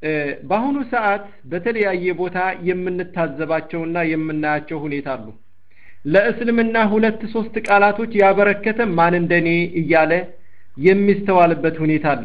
በአሁኑ ሰዓት በተለያየ ቦታ የምንታዘባቸውና የምናያቸው ሁኔታ አሉ ለእስልምና ሁለት ሶስት ቃላቶች ያበረከተ ማን እንደኔ እያለ የሚስተዋልበት ሁኔታ አለ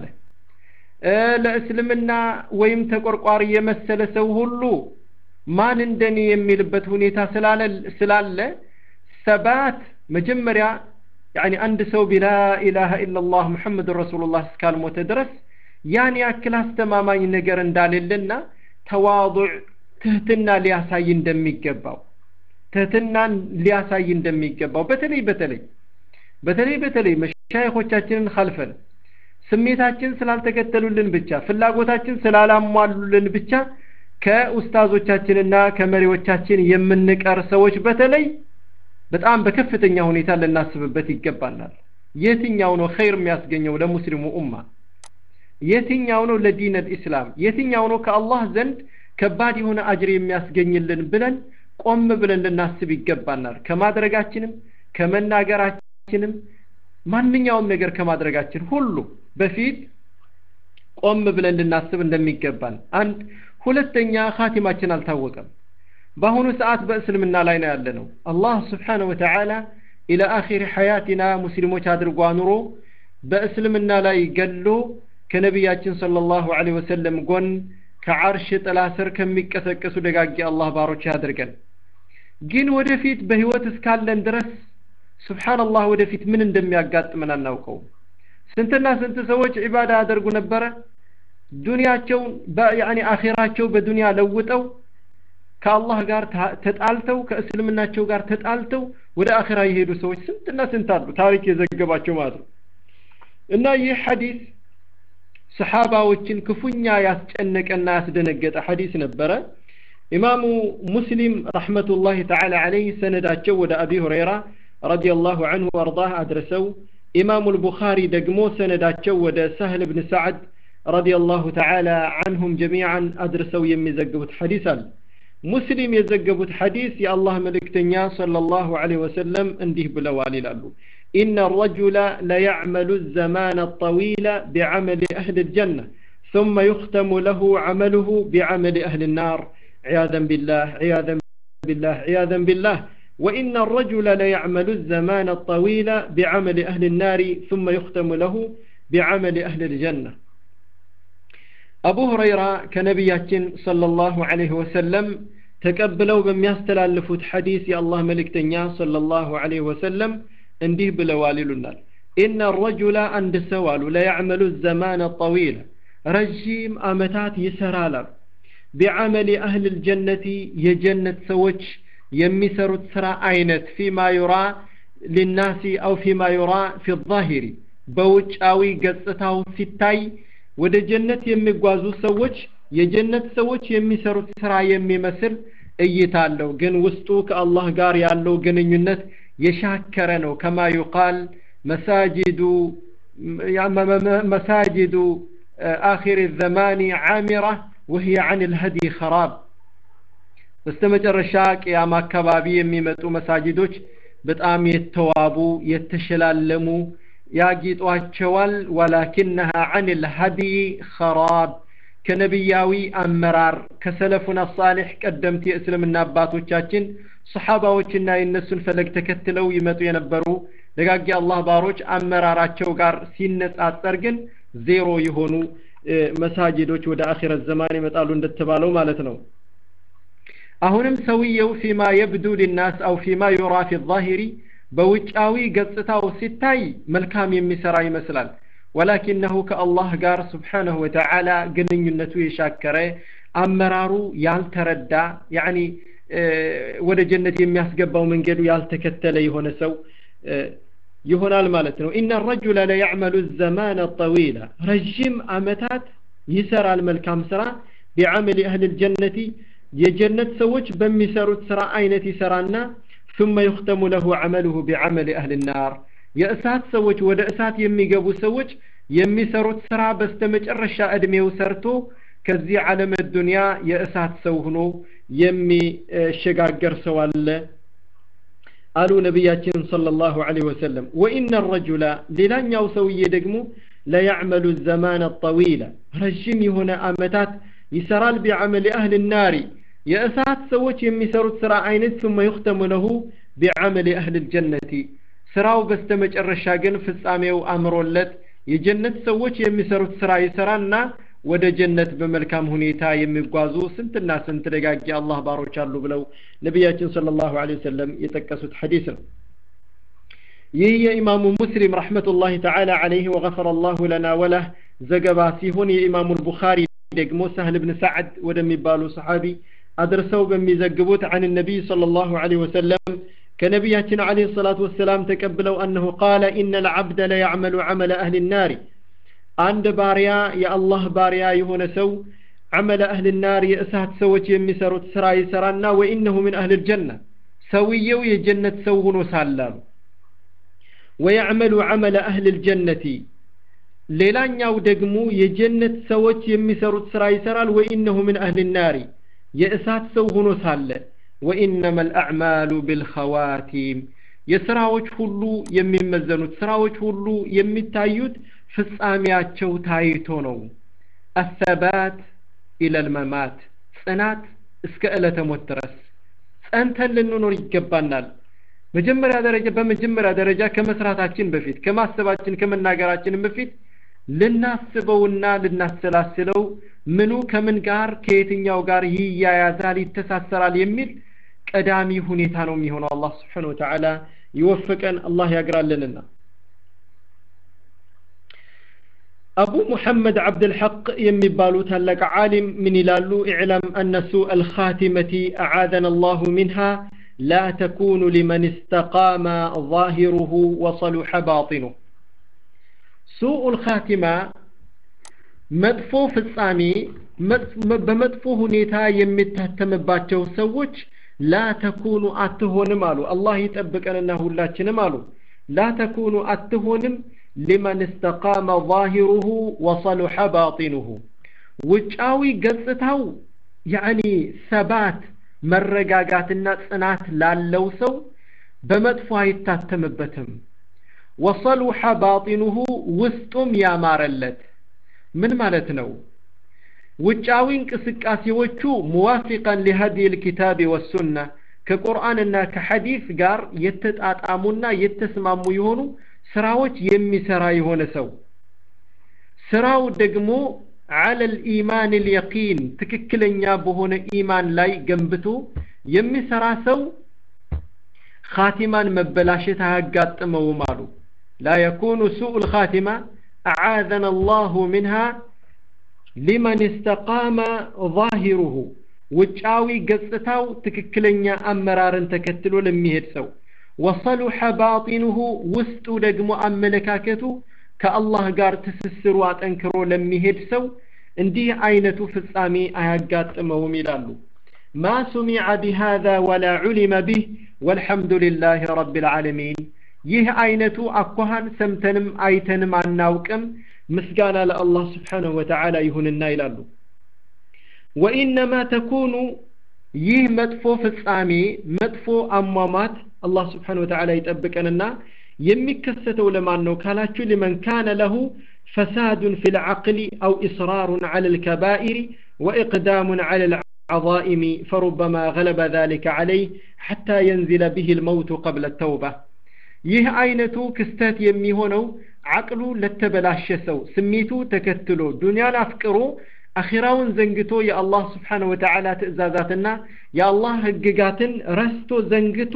ለእስልምና ወይም ተቆርቋሪ የመሰለ ሰው ሁሉ ማን እንደኔ የሚልበት ሁኔታ ስላለ ሰባት መጀመሪያ ያኒ አንድ ሰው ቢላ ኢላሃ ኢላላህ ሙሐመድ ረሱሉላህ እስካልሞተ ድረስ ያን ያክል አስተማማኝ ነገር እንዳሌለና ተዋضዕ ትህትና ሊያሳይ እንደሚገባው ትህትናን ሊያሳይ እንደሚገባው በተለይ በተለይ በተለይ በተለይ መሻይኾቻችንን ከልፈን ስሜታችን ስላልተከተሉልን ብቻ ፍላጎታችን ስላላሟሉልን ብቻ ከኡስታዞቻችንና ከመሪዎቻችን የምንቀር ሰዎች በተለይ በጣም በከፍተኛ ሁኔታ ልናስብበት ይገባናል የትኛው ነው ኸይር የሚያስገኘው ለሙስሊሙ ኡማ የትኛው ነው ለዲን ልእስላም የትኛው ነው ከአላህ ዘንድ ከባድ የሆነ አጅር የሚያስገኝልን ብለን ቆም ብለን ልናስብ ይገባናል ከማድረጋችንም ከመናገራችንም ማንኛውም ነገር ከማድረጋችን ሁሉ በፊት ቆም ብለን ልናስብ እንደሚገባን አንድ ሁለተኛ ካቲማችን አልታወቀም በአሁኑ ሰዓት በእስልምና ላይ ነው ያለ ነው አላህ ስብሓነ ወተዓላ ኢለ አኺር ሐያቲና ሙስሊሞች አድርጎ አኑሮ በእስልምና ላይ ገሎ ከነቢያችን ሰለላሁ ዐለይሂ ወሰለም ጎን ከዓርሽ ጥላ ስር ከሚቀሰቀሱ ደጋጊ አላህ ባሮች ያድርገን ግን ወደፊት በህይወት እስካለን ድረስ ስብሓንላህ ወደፊት ምን እንደሚያጋጥመን አናውቀው ስንትና ስንት ሰዎች ዒባዳ ያደርጉ ነበረ ዱንያቸውን ያኒ አኼራቸው በዱንያ ለውጠው ከአላህ ጋር ተጣልተው ከእስልምናቸው ጋር ተጣልተው ወደ አኼራ የሄዱ ሰዎች ስንትና ስንት አሉ ታሪክ የዘገባቸው ማለት ነው እና ይህ ሐዲስ ሰሓባዎችን ክፉኛ ያስጨነቀና ያስደነገጠ ሐዲስ ነበረ ኢማሙ ሙስሊም ረሕመቱላህ ተዓላ ዐለይህ ሰነዳቸው ወደ አቢ ሁረይራ ረዲየላሁ ዐንሁ ወአርዳህ አድርሰው ኢማሙ ልቡኻሪ ደግሞ ሰነዳቸው ወደ ሳህል ብን ሰዓድ ረዲየላሁ ተዓላ ዐንሁም ጀሚዓን አድርሰው የሚዘግቡት ሐዲስ አለ ሙስሊም የዘገቡት ሐዲስ የአላህ መልእክተኛ ሰለላሁ ዐለይሂ ወሰለም እንዲህ ብለዋል ይላሉ إن الرجل ليعمل الزمان الطويل بعمل أهل الجنة ثم يختم له عمله بعمل أهل النار عياذا بالله عياذا بالله عياذا بالله وإن الرجل ليعمل الزمان الطويل بعمل أهل النار ثم يختم له بعمل أهل الجنة أبو هريرة كنبيات صلى الله عليه وسلم تقبلوا بمياستلالفوت حديث يا الله ملك تنيا صلى الله عليه وسلم እንዲህ ብለዋል ይሉናል ኢነ ረጁላ አንድ ሰው አሉ ለያዕመሉ ዘማነ ጠዊል ረዥም አመታት ይሰራል አሉ ቢዓመል አህል ልጀነቲ የጀነት ሰዎች የሚሰሩት ስራ አይነት ፊማ ዩራ ሊናሲ አው ፊማ ዩራ ፊ ዛሂሪ በውጫዊ ገጽታው ሲታይ ወደ ጀነት የሚጓዙ ሰዎች የጀነት ሰዎች የሚሰሩት ስራ የሚመስል እይታ አለው ግን ውስጡ ከአላህ ጋር ያለው ግንኙነት የሻከረ ነው ከማ ዩቃል መሳጅዱ መሳጅዱ አኺር ዘማኒ ዓሚራ ወህየ አን ልሀዲ ኸራብ በስተ መጨረሻ ቅያማ አካባቢ የሚመጡ መሳጅዶች በጣም የተዋቡ የተሸላለሙ ያጊጧቸዋል ወላኪነሃ አን ልሀዲ ኸራብ ከነቢያዊ አመራር ከሰለፉን አሳሊሕ ቀደምት የእስልምና አባቶቻችን ሰሓባዎችና የእነሱን ፈለግ ተከትለው ይመጡ የነበሩ ደጋጊ አላህ ባሮች አመራራቸው ጋር ሲነጻጸር ግን ዜሮ የሆኑ መሳጅዶች ወደ አኺረት ዘማን ይመጣሉ እንደተባለው ማለት ነው አሁንም ሰውየው ፊማ የብዱ ሊናስ አው ፊማ ዩራ ፊ ዛሂሪ በውጫዊ ገጽታው ሲታይ መልካም የሚሰራ ይመስላል ወላኪነሁ ከአላህ ጋር ስብሓነሁ ወተዓላ ግንኙነቱ የሻከረ አመራሩ ያልተረዳ ያኒ ወደ ጀነት የሚያስገባው መንገዱ ያልተከተለ የሆነ ሰው ይሆናል ማለት ነው ኢነ ረጁለ ለያዕመሉ ዘማነ ጠዊላ ረዥም አመታት ይሰራል መልካም ስራ ቢዓመል አህል ልጀነቲ የጀነት ሰዎች በሚሰሩት ስራ አይነት ይሰራና ثم يختم له عمله بعمل أهل النار የእሳት ሰዎች ወደ እሳት የሚገቡ ሰዎች የሚሰሩት ስራ በስተመጨረሻ እድሜው ሰርቶ ከዚህ ዓለም ዱንያ የእሳት ሰው ሆኖ የሚሸጋገር ሰው አለ አሉ ነቢያችን ሰለላሁ ዐለይሂ ወሰለም ወኢነ ረጁላ ሌላኛው ሰውዬ ደግሞ ለያዕመሉ ዘማነ ጠዊላ ረዥም የሆነ አመታት ይሰራል ቢዐመል አህል ናሪ የእሳት ሰዎች የሚሰሩት ስራ አይነት ثم يختم له بعمل أهل الجنة ስራው በስተመጨረሻ ግን ፍጻሜው አምሮለት የጀነት ሰዎች የሚሰሩት ስራ ይሰራና ወደ ጀነት በመልካም ሁኔታ የሚጓዙ ስንትና ስንት ደጋጊ አላህ ባሮች አሉ ብለው ነቢያችን ሰለላሁ ዐለይሂ ወሰለም የጠቀሱት ሐዲስ ነው። ይህ የኢማሙ ሙስሊም ረሕመቱላሂ ተዓላ ዐለይህ ወገፈረ አላሁ ለና ወለህ ዘገባ ሲሆን የኢማሙ ልቡኻሪ ደግሞ ሳህል ብን ሰዓድ ወደሚባሉ ሰሓቢ አድርሰው በሚዘግቡት عن النبي صلى الله عليه وسلم كنبياتنا عليه الصلاة والسلام تقبلوا أنه قال إن العبد لا يعمل عمل أهل النار عند باريا يا الله باريا يهون سو عمل أهل النار يأسات سوت يمسرت سراي سرانا وإنه من أهل الجنة سويو يجنة سوهن وسالام ويعمل عمل أهل الجنة ሌላኛው ደግሞ የጀነት ሰዎች የሚሰሩት ስራ ይሰራል ወኢነሁ ምን አህል ናሪ የእሳት ሰው ሆኖ ሳለ ወኢነማ ልአዕማሉ ብልኸዋቲም የስራዎች ሁሉ የሚመዘኑት ስራዎች ሁሉ የሚታዩት ፍጻሜያቸው ታይቶ ነው አሰባት ኢለልመማት ጽናት እስከ ዕለተ ሞት ድረስ ጸንተን ልንኖር ይገባናል መጀመሪያ ደረጃ በመጀመሪያ ደረጃ ከመስራታችን በፊት ከማሰባችን ከመናገራችን በፊት ልናስበውና ልናሰላስለው ምኑ ከምን ጋር ከየትኛው ጋር ይያያዛል ይተሳሰራል የሚል ቀዳሚ ሁኔታ ነው የሚሆነው አላህ ስብሓን ወተዓላ ይወፍቀን አላህ ያግራልንና አቡ ሙሐመድ ዓብድልሐቅ የሚባሉ ታላቅ ዓሊም ምን ይላሉ ኢዕለም አነ ሱء አልኻቲመቲ አዓዘና አላሁ ሚንሃ لا تكون لمن استقام ظاهره وصلح باطنه سوء الخاتمة መጥፎ ፍጻሜ በመጥፎ ሁኔታ የሚታተምባቸው ሰዎች ላ ተኩኑ አትሆንም አሉ አላህ ይጠብቀንና ሁላችንም አሉ ላ ተኩኑ አትሆንም ሊመን እስተቃመ ظاهره وصلح باطنه ውጫዊ ገጽታው ያኒ ሰባት መረጋጋትና ጽናት ላለው ሰው በመጥፎ አይታተምበትም ወሰሉሐ ባጢኑሁ ውስጡም ያማረለት ምን ማለት ነው ውጫዊ እንቅስቃሴዎቹ ሙዋፊቀን ሊሀዲ ልኪታብ ወሱና ከቁርአንና ከሐዲስ ጋር የተጣጣሙና የተስማሙ የሆኑ ስራዎች የሚሰራ የሆነ ሰው ስራው ደግሞ على الإيمان اليقين ትክክለኛ በሆነ ኢማን ላይ ገንብቶ የሚሰራ ሰው ኻቲማን መበላሸት አያጋጥመውም አሉ لا يكون سوء الخاتمة أعاذنا الله منها لمن استقام ظاهره ውጫዊ ገጽታው ትክክለኛ አመራርን ተከትሎ ለሚሄድ ሰው ወሰሉሐ ባጢኑሁ ውስጡ ደግሞ አመለካከቱ ከአላህ ጋር ትስስሩ አጠንክሮ ለሚሄድ ሰው እንዲህ አይነቱ ፍጻሜ አያጋጥመውም ይላሉ ማ ሱሚዐ ቢሃذا ወላ ዑሊመ ቢህ ወልሐምዱ ልላህ ረብ ልዓለሚን ይህ አይነቱ አኳኋን ሰምተንም አይተንም አናውቅም ምስጋና ለአላህ ስብሓንሁ ወተዓላ ይሁንና ይላሉ ወኢነማ ተኩኑ ይህ መጥፎ ፍጻሜ መጥፎ አሟሟት አላህ ስብሓን ወተዓላ ይጠብቀንና የሚከሰተው ለማን ነው ካላችሁ ሊመን ካነ ለሁ ፈሳዱን ፊ ልዓቅሊ አው ኢስራሩን ዐላ ልከባኢሪ ወኢቅዳሙን ዐላ ልዓዛኢሚ ፈሩበማ ገለበ ذلك عليه حتى ينزل به الموت قبل التوبة ይህ አይነቱ ክስተት የሚሆነው አቅሉ ለተበላሸ ሰው ስሜቱ ተከትሎ ዱንያን አፍቅሮ አኺራውን ዘንግቶ የአላህ ስብሓን ወተዓላ ትእዛዛትና የአላህ ህግጋትን ረስቶ ዘንግቶ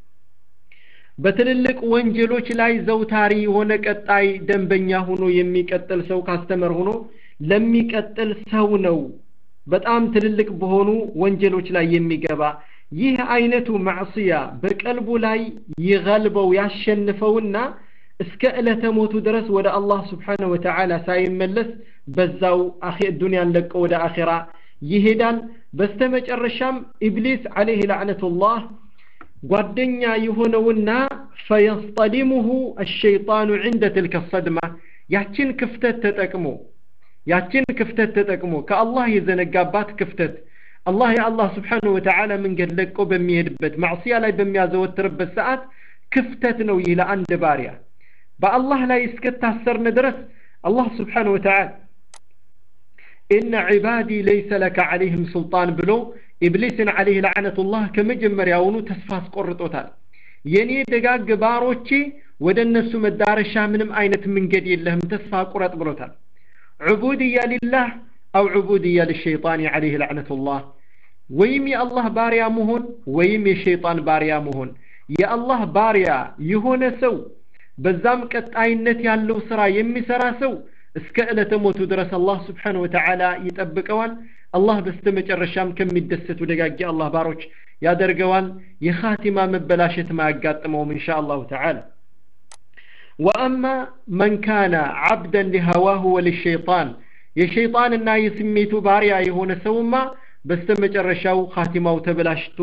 በትልልቅ ወንጀሎች ላይ ዘውታሪ የሆነ ቀጣይ ደንበኛ ሆኖ የሚቀጥል ሰው ካስተመር ሆኖ ለሚቀጥል ሰው ነው በጣም ትልልቅ በሆኑ ወንጀሎች ላይ የሚገባ ይህ አይነቱ ማዕስያ በቀልቡ ላይ ይገልበው ያሸንፈውና እስከ ዕለተ ሞቱ ድረስ ወደ አላህ ስብሓንሁ ወተዓላ ሳይመለስ በዛው ዱንያን ለቀ ወደ አኼራ ይሄዳል በስተመጨረሻም ኢብሊስ ዓለይህ ላዕነቱላህ ጓደኛ የሆነውና ፈየስጠሊሙሁ አሸይጣኑ ዕንደ ትልከ ሰድማ ያችን ክፍተት ተጠቅሞ ያችን ክፍተት ተጠቅሞ ከአላህ የዘነጋባት ክፍተት አላህ የአላህ ስብሓንሁ ወተዓላ መንገድ ለቆ በሚሄድበት ማዕስያ ላይ በሚያዘወትርበት ሰዓት ክፍተት ነው ይህ ለአንድ ባሪያ በአላህ ላይ እስከታሰርን ድረስ አላህ ስብሓንሁ ወተዓላ ኢነ ዒባዲ ለይሰ ለከ ዐለይህም ሱልጣን ብሎ ኢብሊስን ዐለይህ ለዕነቱላህ ከመጀመሪያውኑ ተስፋ አስቆርጦታል የእኔ ደጋግ ባሮቼ ወደ እነሱ መዳረሻ ምንም አይነት መንገድ የለህም ተስፋ ቁረጥ ብሎታል ዑቡድያ ሊላህ አው ዑቡድያ ልሸይጣን ዐለይህ ለዕነቱላህ ወይም የአላህ ባሪያ መሆን ወይም የሸይጣን ባሪያ መሆን የአላህ ባሪያ የሆነ ሰው በዛም ቀጣይነት ያለው ስራ የሚሰራ ሰው እስከ ዕለተ ሞቱ ድረስ አላህ ስብሓን ወተዓላ ይጠብቀዋል አላህ በስተ መጨረሻም ከሚደሰቱ ደጋጊ አላህ ባሮች ያደርገዋል የኻቲማ መበላሸት ማያጋጥመውም እንሻ አላሁ ተዓላ ወአማ መን ካነ ዓብደን ሊሀዋሁ ወልሸይጣን የሸይጣንና የስሜቱ ባሪያ የሆነ ሰውማ በስተ መጨረሻው ኻቲማው ተበላሽቶ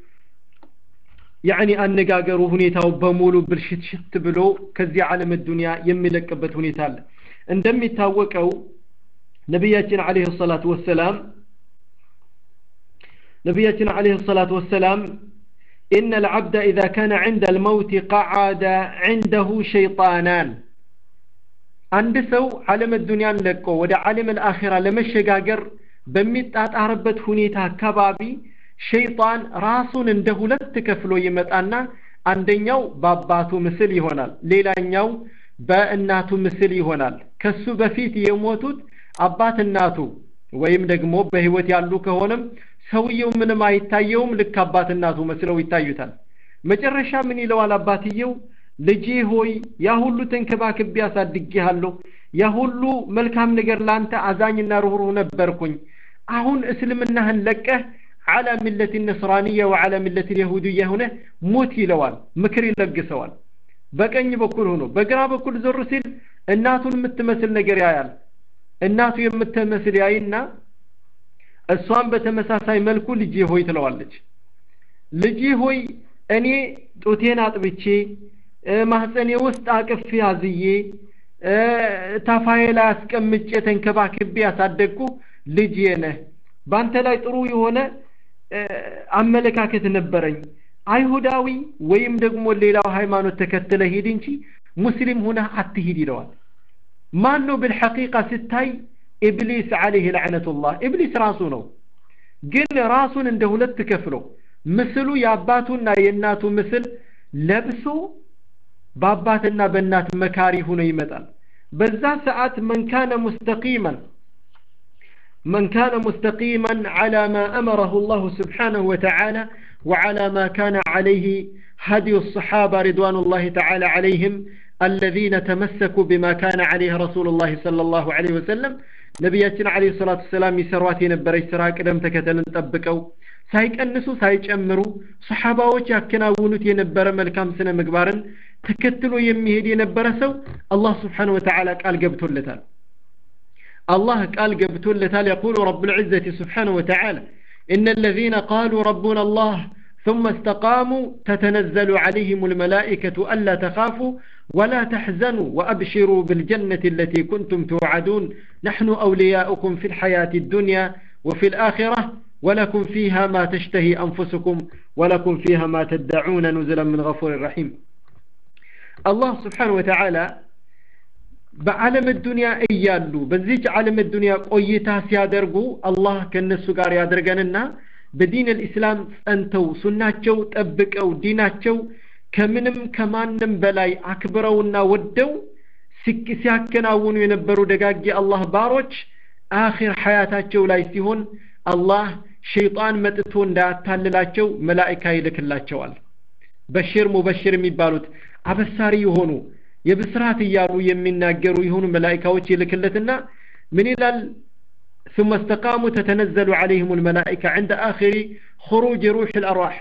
ያዕኒ አነጋገሩ ሁኔታው በሙሉ ብልሽትሽት ብሎ ከዚህ ዓለም ዱንያ የሚለቅበት ሁኔታ አለ እንደሚታወቀው ነቢያችን አለይሂ ሰላቱ ወሰላም ነቢያችን አለይሂ ሰላቱ ወሰላም إن العبد إذا كان عند الموت قعد عنده شيطانان عند سو عالم الدنيا لكو ودا عالم الآخرة لما الشجاجر በሚጣጣርበት ሁኔታ አካባቢ ሸይጣን ራሱን እንደ ሁለት ከፍሎ ይመጣና አንደኛው በአባቱ ምስል ይሆናል ሌላኛው በእናቱ ምስል ይሆናል ከሱ በፊት የሞቱት አባት እናቱ ወይም ደግሞ በህይወት ያሉ ከሆነም ሰውየው ምንም አይታየውም ልክ አባት እናቱ መስለው ይታዩታል መጨረሻ ምን ይለዋል አባትየው ልጄ ሆይ ያ ሁሉ ተንከባክቤ አሳድጌሃለሁ ያ ሁሉ መልካም ነገር ላንተ አዛኝና ሩህሩህ ነበርኩኝ አሁን እስልምናህን ለቀህ አላ ሚለት ነስራንያ ወዓላ ሚለት የሁድያ ሆነ ሞት ይለዋል ምክር ይለግሰዋል በቀኝ በኩል ሆኖ በግራ በኩል ዞር ሲል እናቱን የምትመስል ነገር ያያል እናቱ የምትመስል ያይና እሷን በተመሳሳይ መልኩ ልጄ ሆይ ትለዋለች ልጄ ሆይ እኔ ጡቴን አጥብቼ ማህፀኔ ውስጥ አቅፌ አዝዬ ታፋዬ ላይ አስቀምጬ ተንከባክቤ ያሳደግኩ ልጄ ነህ በአንተ ላይ ጥሩ የሆነ አመለካከት ነበረኝ አይሁዳዊ ወይም ደግሞ ሌላው ሃይማኖት ተከትለ ሂድ እንጂ ሙስሊም ሁነህ አትሂድ ይለዋል ማን ነው ብልሐቂቃ ስታይ ኢብሊስ አለይህ ለዕነቱላህ ኢብሊስ ራሱ ነው ግን ራሱን እንደ ሁለት ከፍሎ ምስሉ የአባቱና የእናቱ ምስል ለብሶ በአባትና በእናት መካሪ ሆኖ ይመጣል በዛ ሰዓት መን ካነ ሙስተቂመን من كان مستقيما على ما أمره الله سبحانه وتعالى وعلى ما كان عليه هدي الصحابة رضوان الله تعالى عليهم الذين تمسكوا بما كان عليه رسول الله صلى الله عليه وسلم ነቢያችን አለ ሰላቱ ሰላም ይሰሯት የነበረች ስራ ቅደም ተከተልን ጠብቀው ሳይቀንሱ ሳይጨምሩ ሰሓባዎች ያከናውኑት የነበረ መልካም ስነ ምግባርን ተከትሎ የሚሄድ የነበረ ሰው አላህ ስብሓን ወተዓላ ቃል ገብቶለታል الله قال قبتون لتال يقول رب العزة سبحانه وتعالى إن الذين قالوا ربنا الله ثم استقاموا تتنزل عليهم الملائكة ألا تخافوا ولا تحزنوا وأبشروا بالجنة التي كنتم توعدون نحن أولياؤكم في الحياة الدنيا وفي الآخرة ولكم فيها ما تشتهي أنفسكم ولكم فيها ما تدعون نزلا من غفور رحيم الله سبحانه وتعالى በዓለም ዱንያ እያሉ በዚች ዓለም ዱንያ ቆይታ ሲያደርጉ አላህ ከእነሱ ጋር ያደርገንና በዲን ልእስላም ጸንተው ሱናቸው ጠብቀው ዲናቸው ከምንም ከማንም በላይ አክብረውና ወደው ሲያከናውኑ የነበሩ ደጋጊ አላህ ባሮች አኺር ሐያታቸው ላይ ሲሆን አላህ ሸይጣን መጥቶ እንዳያታልላቸው መላኢካ ይልክላቸዋል በሽር ሙበሽር የሚባሉት አበሳሪ የሆኑ የብስራት እያሉ የሚናገሩ የሆኑ መላኢካዎች ይልክለትና ምን ይላል ثم استقاموا تتنزل عليهم الملائكة عند آخر خروج روح الأرواح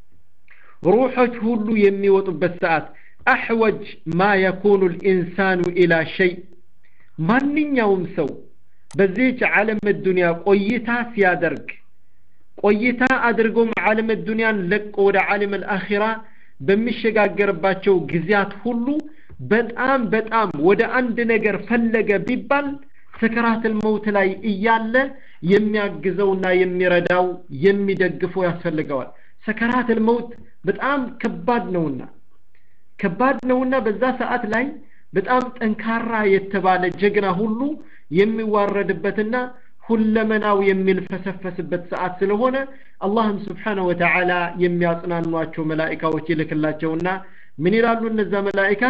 روحك هلو يمي وطبسات أحوج ما يكون الإنسان إلى شيء من يوم سو بزيج عالم الدنيا قويتا سيادرك قويتا أدرقهم عالم الدنيا لك ودا عالم الآخرة በሚሸጋገርባቸው ጊዜያት ሁሉ በጣም በጣም ወደ አንድ ነገር ፈለገ ቢባል ሰከራትል መውት ላይ እያለ የሚያግዘውና የሚረዳው የሚደግፈው ያስፈልገዋል ሰከራትል መውት በጣም ከባድ ነውና ከባድ ነውና በዛ ሰዓት ላይ በጣም ጠንካራ የተባለ ጀግና ሁሉ የሚዋረድበትና ሁለመናው የሚልፈሰፈስበት ሰዓት ስለሆነ አላህም ስብሓነሁ ወተዓላ የሚያጽናኗቸው መላኢካዎች ይልክላቸውና ምን ይላሉ እነዛ መላኢካ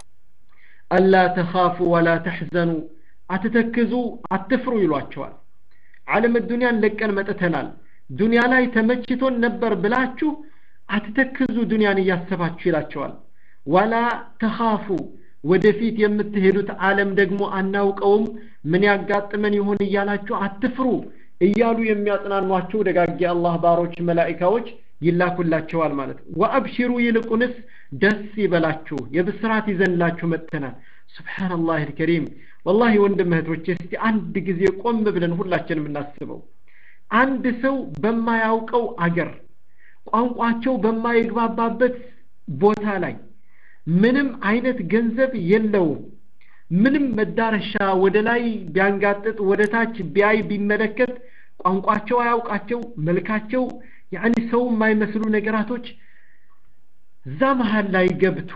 አላ ተኻፉ ወላ ተሕዘኑ አትተክዙ አትፍሩ ይሏቸዋል ዓለም ዱንያን ለቀን መጥተናል ዱንያ ላይ ተመችቶን ነበር ብላችሁ አትተክዙ ዱንያን እያሰባችሁ ይላቸዋል ወላ ተኻፉ ወደፊት የምትሄዱት ዓለም ደግሞ አናውቀውም ምን ያጋጥመን ይሆን እያላችሁ አትፍሩ እያሉ የሚያጽናኗቸው ደጋጊ አላህ ባሮች መላኢካዎች ይላኩላቸዋል ማለት ነው ወአብሽሩ ይልቁንስ ደስ ይበላችሁ የብስራት ይዘንላችሁ መጥተናል ስብሓንላህ ልከሪም ወላሂ ወንድም እህቶች እስቲ አንድ ጊዜ ቆም ብለን ሁላችንም እናስበው አንድ ሰው በማያውቀው አገር ቋንቋቸው በማይግባባበት ቦታ ላይ ምንም አይነት ገንዘብ የለውም ምንም መዳረሻ ወደ ላይ ቢያንጋጥጥ ወደ ታች ቢያይ ቢመለከት ቋንቋቸው አያውቃቸው መልካቸው ያኒ ሰው የማይመስሉ ነገራቶች እዛ መሀል ላይ ገብቶ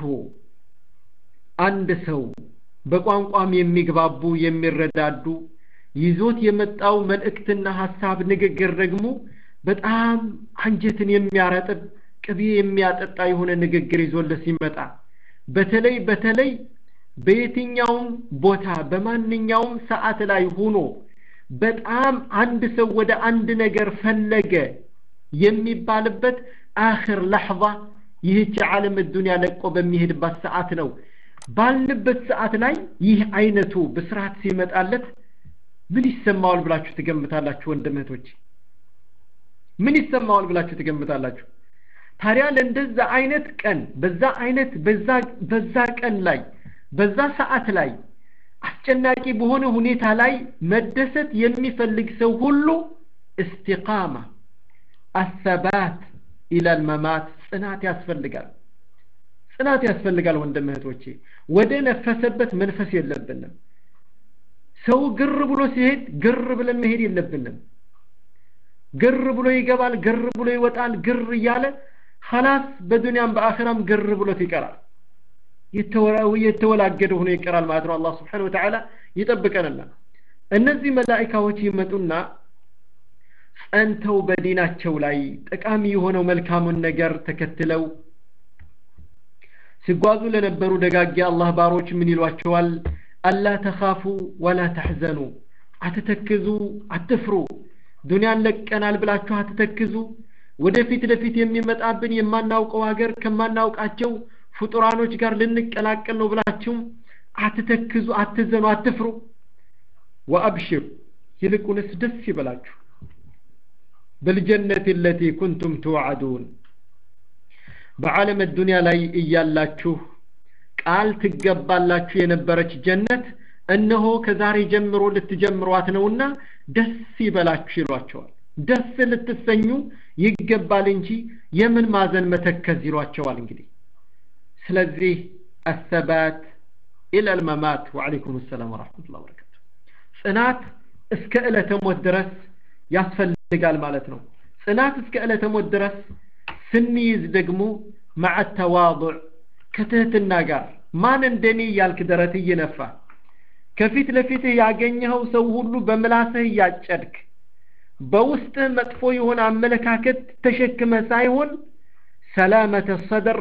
አንድ ሰው በቋንቋም የሚግባቡ የሚረዳዱ ይዞት የመጣው መልእክትና ሀሳብ ንግግር ደግሞ በጣም አንጀትን የሚያረጥብ ቅቤ የሚያጠጣ የሆነ ንግግር ይዞለት ሲመጣ በተለይ በተለይ በየትኛውም ቦታ በማንኛውም ሰዓት ላይ ሆኖ በጣም አንድ ሰው ወደ አንድ ነገር ፈለገ የሚባልበት አኽር ለሕظة ይህች ዓለም ዱንያ ለቆ በሚሄድባት ሰዓት ነው ባልንበት ሰዓት ላይ ይህ አይነቱ ብስራት ሲመጣለት ምን ይሰማዋል ብላችሁ ትገምታላችሁ ወንድም እህቶች ምን ይሰማዋል ብላችሁ ትገምታላችሁ ታዲያ ለእንደዛ አይነት ቀን በዛ አይነት በዛ በዛ ቀን ላይ በዛ ሰዓት ላይ አስጨናቂ በሆነ ሁኔታ ላይ መደሰት የሚፈልግ ሰው ሁሉ እስቲቃማ አሰባት ኢላል መማት ጽናት ያስፈልጋል ጽናት ያስፈልጋል ወንድም እህቶቼ ወደ ነፈሰበት መንፈስ የለብንም ሰው ግር ብሎ ሲሄድ ግር ብለን መሄድ የለብንም ግር ብሎ ይገባል ግር ብሎ ይወጣል ግር እያለ ኸላስ በዱንያም በአኺራም ግር ብሎት ይቀራል የተወላገደ ሆኖ ይቀራል ማለት ነው አላህ ስብሓን ወተዓላ ይጠብቀንና እነዚህ መላኢካዎች ይመጡና ጸንተው በዲናቸው ላይ ጠቃሚ የሆነው መልካሙን ነገር ተከትለው ሲጓዙ ለነበሩ ደጋጊ አላህ ባሮች ምን ይሏቸዋል አላ ተኻፉ ወላ ተሕዘኑ አትተክዙ አትፍሩ ዱንያን ለቀናል ብላችሁ አትተክዙ ወደፊት ለፊት የሚመጣብን የማናውቀው ሀገር ከማናውቃቸው ፍጡራኖች ጋር ልንቀላቀል ነው ብላችሁም አትተክዙ አትዘኑ አትፍሩ ወአብሽሩ ይልቁንስ ደስ ይበላችሁ بالجنة التي كنتم توعدون بعالم الدنيا لاي እያላችሁ ቃል ትገባላችሁ የነበረች ጀነት እነሆ ከዛሬ ጀምሮ ልትጀምሯት ነውና ደስ ይበላችሁ ይሏቸዋል ደስ ልትሰኙ ይገባል እንጂ የምን ማዘን መተከዝ ይሏቸዋል እንግዲህ ስለዚህ አሰባት ኢለል መማት ወዓለይኩም ሰላም ወረሕመቱላህ ወበረካቱ ጽናት እስከ ዕለተ ሞት ድረስ ያስፈልጋል ማለት ነው ጽናት እስከ ዕለተ ሞት ድረስ ስንይዝ ደግሞ መዓ ተዋضዕ ከትህትና ጋር ማን እንደኔ እያልክ ደረት እየነፋ ከፊት ለፊትህ ያገኘኸው ሰው ሁሉ በምላስህ እያጨድክ በውስጥህ መጥፎ የሆነ አመለካከት ተሸክመ ሳይሆን ሰላመተ ሰደር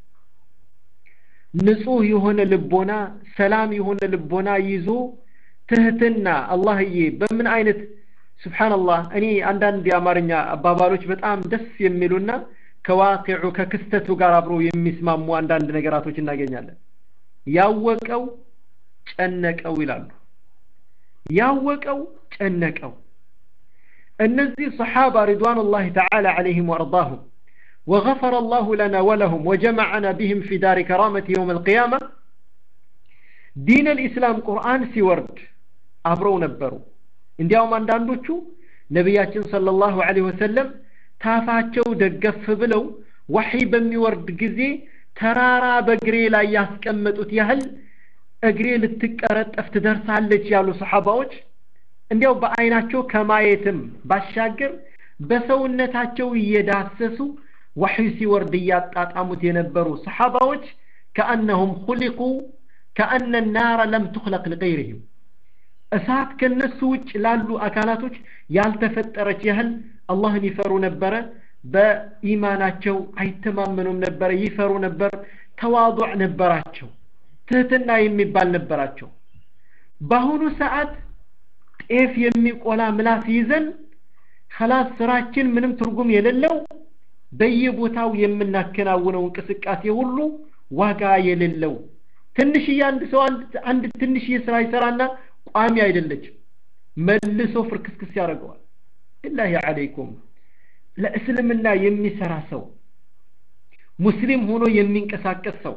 ንጹህ የሆነ ልቦና ሰላም የሆነ ልቦና ይዞ ትህትና አላህዬ በምን አይነት ስብሓንላህ እኔ አንዳንድ የአማርኛ አባባሎች በጣም ደስ የሚሉና ከዋቂዑ ከክስተቱ ጋር አብሮ የሚስማሙ አንዳንድ ነገራቶች እናገኛለን ያወቀው ጨነቀው ይላሉ ያወቀው ጨነቀው እነዚህ ሰሓባ ሪድዋኑላህ ተዓላ ዓለይህም ወአርዳሁም وغفر الله لنا ولهم وجمعنا بهم في دار كرامة يوم القيامة دين الإسلام قرآن سيورد أبرو نبرو እንዲያውም አንዳንዶቹ ነቢያችን ሰለላሁ ዐለይሂ ወሰለም ታፋቸው ደገፍ ብለው ወሒ በሚወርድ ጊዜ ተራራ በእግሬ ላይ ያስቀመጡት ያህል እግሬ ልትቀረጠፍ ትደርሳለች ያሉ ሰሓባዎች እንዲያው በአይናቸው ከማየትም ባሻገር በሰውነታቸው እየዳሰሱ ወሒ ሲወርድ እያጣጣሙት የነበሩ ሰሓባዎች ከአነሁም ሁሊቁ ከአነ ናረ ለም ትኽለቅ ሊገይርህም እሳት ከነሱ ውጭ ላሉ አካላቶች ያልተፈጠረች ያህል አላህን ይፈሩ ነበረ በኢማናቸው አይተማመኑም ነበረ ይፈሩ ነበር ተዋضዕ ነበራቸው ትህትና የሚባል ነበራቸው በአሁኑ ሰዓት ጤፍ የሚቆላ ምላስ ይዘን ከላስ ስራችን ምንም ትርጉም የሌለው በየቦታው የምናከናውነው እንቅስቃሴ ሁሉ ዋጋ የሌለው ትንሽዬ አንድ ሰው አንድ ትንሽዬ ስራ ይሰራና ቋሚ አይደለችም መልሶ ፍርክስክስ ያደርገዋል ኢላሂ አለይኩም ለእስልምና የሚሰራ ሰው ሙስሊም ሆኖ የሚንቀሳቀስ ሰው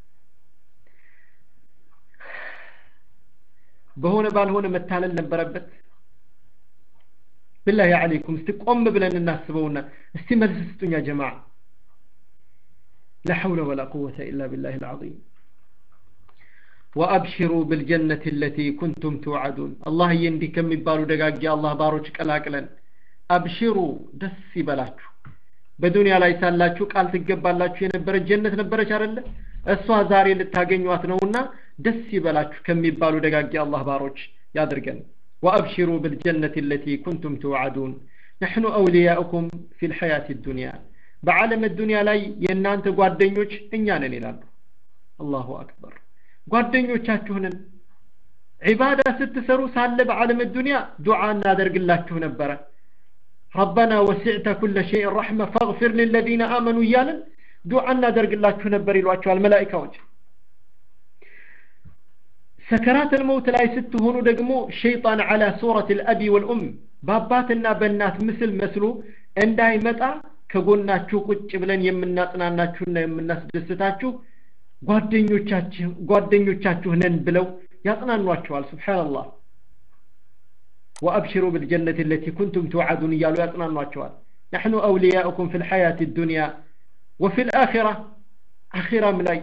በሆነ ባልሆነ መታለል ነበረበት ብላሂ አለይኩም እስቲ ቆም ብለን እናስበውና እስቲ መልስ ስጡኛ ጀማዓ لا حول ولا قوة إلا بالله العظيم وأبشروا بالجنة التي كنتم توعدون الله يندي كم يبالو دقاق الله باروش كلاكلن أبشروا دس بلاتشو በዱንያ ላይ ሳላችሁ ቃል ትገባላችሁ የነበረች ጀነት ነበረች አይደለ እሷ ዛሬ ልታገኟት ነውና ደስ ይበላችሁ ከሚባሉ ደጋጊ አላህ ባሮች ያድርገን وأبشروا بالجنة التي كنتم توعدون نحن أولياؤكم في الحياة الدنيا بعالم الدنيا لاي ينانت ጓደኞች እኛ ነን ይላሉ አላሁ አክበር ጓደኞቻችሁንን ዒባዳ ስትሰሩ ሳለ በዓለም ዱንያ ዱዓ እናደርግላችሁ ነበረ ረበና ወሲዕተ ኩለ ሸይን ረሕመ ፈግፊር ልለዚነ አመኑ እያልን ዱዓ እናደርግላችሁ ነበር ይሏቸዋል መላኢካዎች ሰከራት ልመውት ላይ ስትሆኑ ደግሞ ሸይጣን ዓላ ሱረት ልአቢ ወልኡም በአባትና በእናት ምስል መስሎ እንዳይመጣ ከጎናችሁ ቁጭ ብለን የምናጽናናችሁና የምናስደስታችሁ ጓደኞቻችሁ ነን ብለው ያጽናኗቸዋል ስብሓንላህ وأبشروا بالجنة التي كنتم توعدون يالو يطنان واتشوال نحن أولياؤكم في الحياة الدنيا وفي الآخرة آخرة ملاي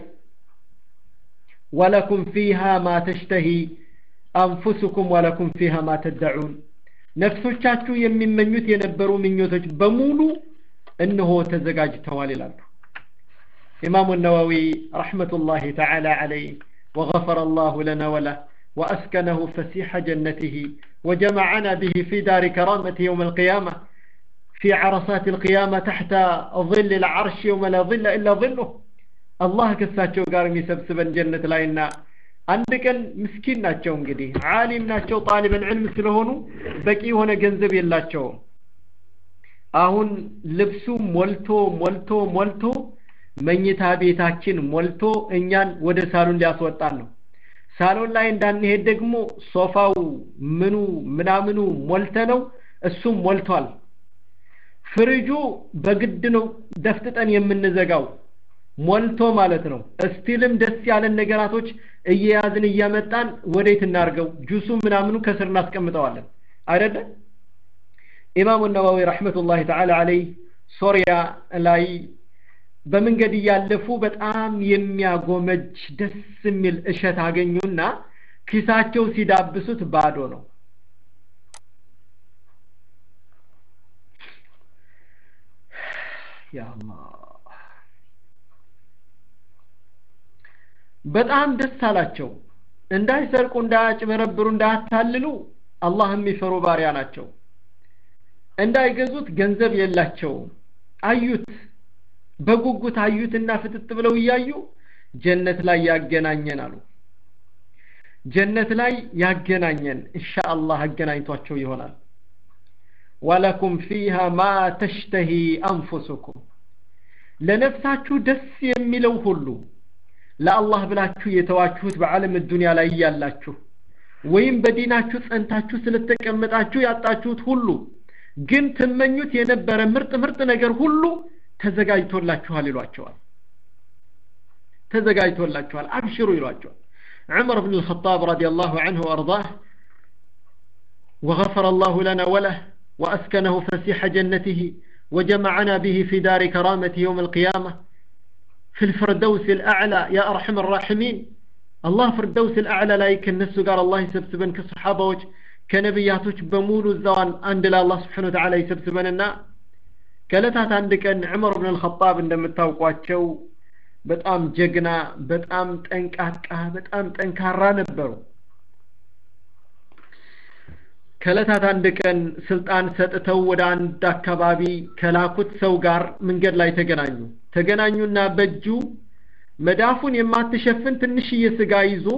ولكم فيها ما تشتهي أنفسكم ولكم فيها ما تدعون نفسوቻችሁ የሚመኙት የነበሩ ምኞቶች በሙሉ እነሆ ተዘጋጅተዋል ይላሉ ኢማሙ ነዋዊ ረሕመቱላሂ ተዓላ ዐለይህ وغفر الله لنا وله وأسكنه فسيح جنته وجمعنا به في دار كرامة يوم القيامة في عرصات القيامة تحت ظل العرش يوم لا ظل إلا ظله الله كساتشو قارم يسبسبن جنة لاينا عندك مسكين ناتشو انقدي عالم ناتشو طالبا علم ስለሆኑ በቂ የሆነ ገንዘብ የላቸውም አሁን ልብሱ ሞልቶ ሞልቶ ሞልቶ መኝታ ቤታችን ሞልቶ እኛን ወደ ሳሎን ሊያስወጣን ነው ሳሎን ላይ እንዳንሄድ ደግሞ ሶፋው ምኑ ምናምኑ ሞልተ ነው እሱም ሞልቷል ፍሪጁ በግድ ነው ደፍጥጠን የምንዘጋው ሞልቶ ማለት ነው እስቲልም ደስ ያለን ነገራቶች እየያዝን እያመጣን ወዴት እናርገው ጁሱ ምናምኑ ከስር እናስቀምጠዋለን አይደለ ኢማሙ ነዋዊ ረሕመቱላሂ ተዓላ አለይህ ሶሪያ ላይ በመንገድ እያለፉ በጣም የሚያጎመጅ ደስ የሚል እሸት አገኙና ኪሳቸው ሲዳብሱት ባዶ ነው በጣም ደስ አላቸው እንዳይሰርቁ እንዳያጭበረብሩ እንዳያታልሉ አላህ የሚፈሩ ባሪያ ናቸው እንዳይገዙት ገንዘብ የላቸውም አዩት በጉጉት አዩትና ፍጥጥ ብለው እያዩ ጀነት ላይ ያገናኘን አሉ ጀነት ላይ ያገናኘን ኢንሻአላህ አገናኝቷቸው ይሆናል ወለኩም ፊሃ ማ ተሽተሂ አንፉሱኩም ለነፍሳችሁ ደስ የሚለው ሁሉ ለአላህ ብላችሁ የተዋችሁት በዓለም ዱንያ ላይ እያላችሁ ወይም በዲናችሁ ጸንታችሁ ስለተቀመጣችሁ ያጣችሁት ሁሉ ግን ትመኙት የነበረ ምርጥ ምርጥ ነገር ሁሉ ተዘጋጅቶላችኋል ይሏቸዋል ተዘጋጅቶላችኋል አብሽሩ ይሏቸዋል عمر بن الخطاب رضي الله عنه وأرضاه وغفر الله لنا وله وأسكنه فسيح جنته وجمعنا به في دار كرامة يوم القيامة في الفردوس الأعلى يا أرحم الراحمين الله فردوس الأعلى لا يكن نفسه قال الله يسبسبن كصحابة وجه كنبياتوች በሙሉ እዛዋን አንድ ለአላህ ስብሓን ወተዓላ ይሰብስበንና ከእለታት አንድ ቀን ዑመር ብን አልኸጣብ እንደምታውቋቸው በጣም ጀግና በጣም ጠንቃቃ በጣም ጠንካራ ነበሩ ከዕለታት አንድ ቀን ስልጣን ሰጥተው ወደ አንድ አካባቢ ከላኩት ሰው ጋር መንገድ ላይ ተገናኙ ተገናኙና በእጁ መዳፉን የማትሸፍን ትንሽዬ ስጋ ይዞ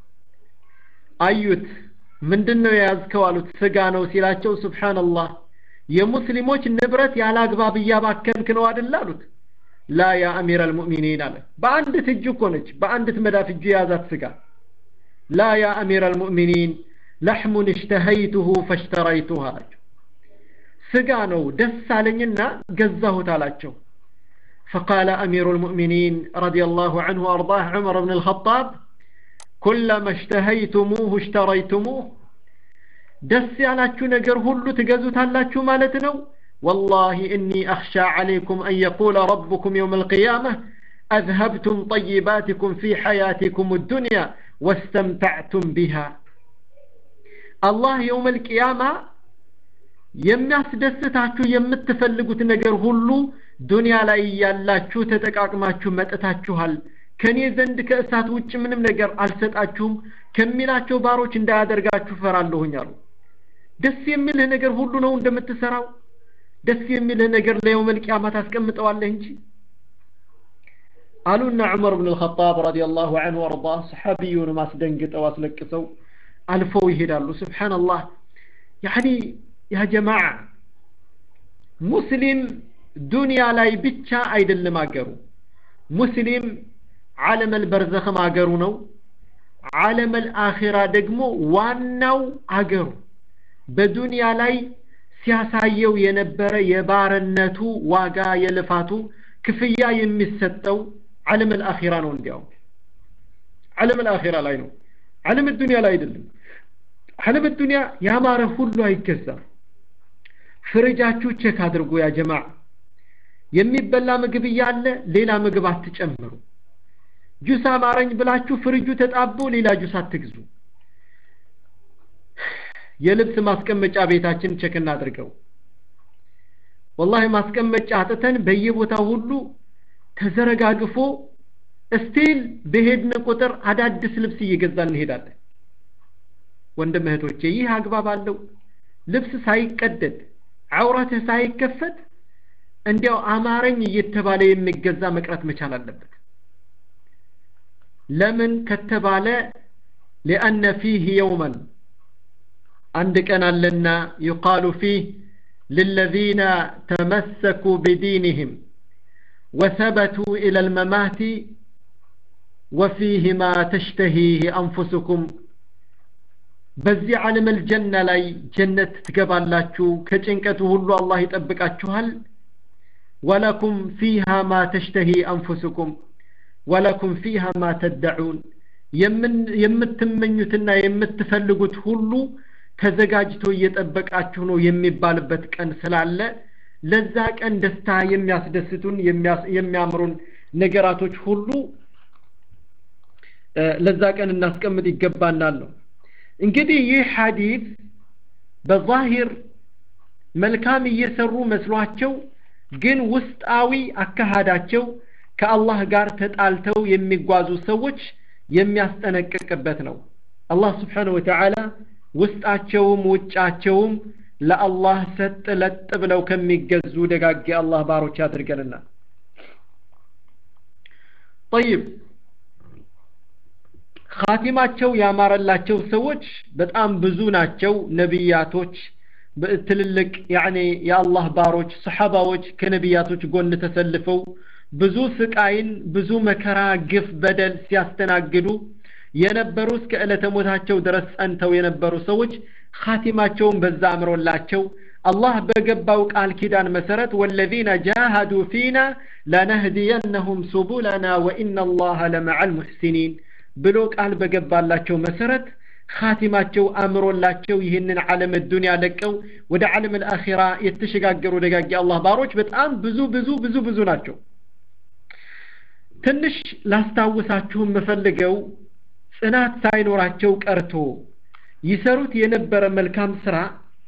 አዩት ምንድን ነው የያዝከው አሉት ስጋ ነው ሲላቸው ስብሓንላህ የሙስሊሞች ንብረት ያለ አግባብ እያባከንክ ነው አደለ አሉት ላ ያ አሚር አልሙእሚኒን አለ በአንዲት እጁ እኮ ነች በአንዲት መዳፍ እጁ የያዛት ስጋ ላ ያ አሚር አልሙእሚኒን ለሕሙን እሽተሀይቱሁ ፈሽተራይቱህ አላቸው ስጋ ነው ደስ አለኝና ገዛሁት አላቸው فقال أمير المؤمنين رضي الله عنه وأرضاه عمر بن الخطاب كلما اشتهيتموه اشتريتموه دس ያላችሁ ነገር ሁሉ ትገዙታላችሁ ማለት ነው والله إني أخشى عليكم أن يقول ربكم يوم القيامة أذهبتم طيباتكم في حياتكم الدنيا واستمتعتم بها الله يوم القيامة የሚያስደስታችሁ የምትፈልጉት ነገር ሁሉ ዱንያ ላይ ያላችሁ ተጠቃቅማችሁ መጥታችኋል ከኔ ዘንድ ከእሳት ውጭ ምንም ነገር አልሰጣችሁም ከሚላቸው ባሮች እንዳያደርጋችሁ ፈራለሁኝ አሉ ደስ የሚልህ ነገር ሁሉ ነው እንደምትሰራው ደስ የሚልህ ነገር ለየውመል ቂያማ ታስቀምጠዋለህ እንጂ አሉና ዑመር ብን ልኸጣብ ረዲየላሁ ዐንሁ ወአርዳ ሰሓቢዩን ማስደንግጠው አስለቅሰው አልፈው ይሄዳሉ ስብሓንላህ ያኒ ያ ጀማዓ ሙስሊም ዱንያ ላይ ብቻ አይደለም አገሩ ሙስሊም ዓለመል በርዘኽም አገሩ ነው ዓለመል አኺራ ደግሞ ዋናው አገሩ በዱንያ ላይ ሲያሳየው የነበረ የባርነቱ ዋጋ የልፋቱ ክፍያ የሚሰጠው ዓለመል አኺራ ነው እንዲያው ዓለመል አኺራ ላይ ነው ዓለም ዱንያ ላይ አይደለም ዓለም ዱንያ ያማረ ሁሉ አይገዛም ፍርጃችሁ ቼክ አድርጎ ያ ጀማዓ የሚበላ ምግብ እያለ ሌላ ምግብ አትጨምሩ ጁስ አማረኝ ብላችሁ ፍርጁ ተጣቦ ሌላ ጁስ አትግዙ የልብስ ማስቀመጫ ቤታችን ቼክ እናድርገው ወላሂ ማስቀመጫ አጥተን በየቦታው ሁሉ ተዘረጋግፎ እስቲል በሄድን ቁጥር አዳዲስ ልብስ እየገዛን እንሄዳለን ወንድም እህቶቼ ይህ አግባብ አለው ልብስ ሳይቀደድ ዐውረትህ ሳይከፈት እንዲያው አማረኝ እየተባለ የሚገዛ መቅረት መቻል አለበት ለምን ከተባለ ሊአነ ፊህ የውመን አንድ ቀን አለና ዩቃሉ ፊህ للذين تمسكوا بدينهم وثبتوا إلى الممات وفيه ما تشتهيه أنفسكم በዚህ ዓለም አልጀና ላይ ጀነት ትገባላችሁ ከጭንቀቱ ሁሉ አላህ ይጠብቃችኋል ወለኩም ፊሃ ማ ተሽተሂ አንፉስኩም ወለኩም ፊሃ ማ ተደዑን የምትመኙትና የምትፈልጉት ሁሉ ተዘጋጅቶ እየጠበቃችሁ ነው የሚባልበት ቀን ስላለ ለዛ ቀን ደስታ የሚያስደስቱን የሚያምሩን ነገራቶች ሁሉ ለዛ ቀን እናስቀምጥ ይገባናል ነው እንግዲህ ይህ ሐዲስ በዛሂር መልካም እየሰሩ መስሏቸው ግን ውስጣዊ አካሃዳቸው ከአላህ ጋር ተጣልተው የሚጓዙ ሰዎች የሚያስጠነቅቅበት ነው አላህ ስብሓን ወተዓላ ውስጣቸውም ውጫቸውም ለአላህ ሰጥ ለጥ ብለው ከሚገዙ ደጋግ የአላህ ባሮች ያድርገንና ጠይብ ካቲማቸው ያማረላቸው ሰዎች በጣም ብዙ ናቸው ነቢያቶች ትልልቅ ያኔ የአላህ ባሮች ሰሓባዎች ከነቢያቶች ጎን ተሰልፈው ብዙ ስቃይን ብዙ መከራ ግፍ በደል ሲያስተናግዱ የነበሩ እስከ ዕለተ ሞታቸው ድረስ ጸንተው የነበሩ ሰዎች ካቲማቸውን በዛ አምሮላቸው አላህ በገባው ቃል ኪዳን መሰረት ወለዚነ ጃሃዱ ፊና ለነህዲየነሁም ሱቡለና ወኢነ አላህ ለመዓ ልሙሕሲኒን ብሎ ቃል በገባላቸው መሰረት ካቲማቸው አምሮላቸው ይህንን ዓለም ዱንያ ለቀው ወደ ዓለም አልአኺራ የተሸጋገሩ ደጋጊ አላህ ባሮች በጣም ብዙ ብዙ ብዙ ብዙ ናቸው ትንሽ ላስታውሳችሁ የምፈልገው ጽናት ሳይኖራቸው ቀርቶ ይሰሩት የነበረ መልካም ስራ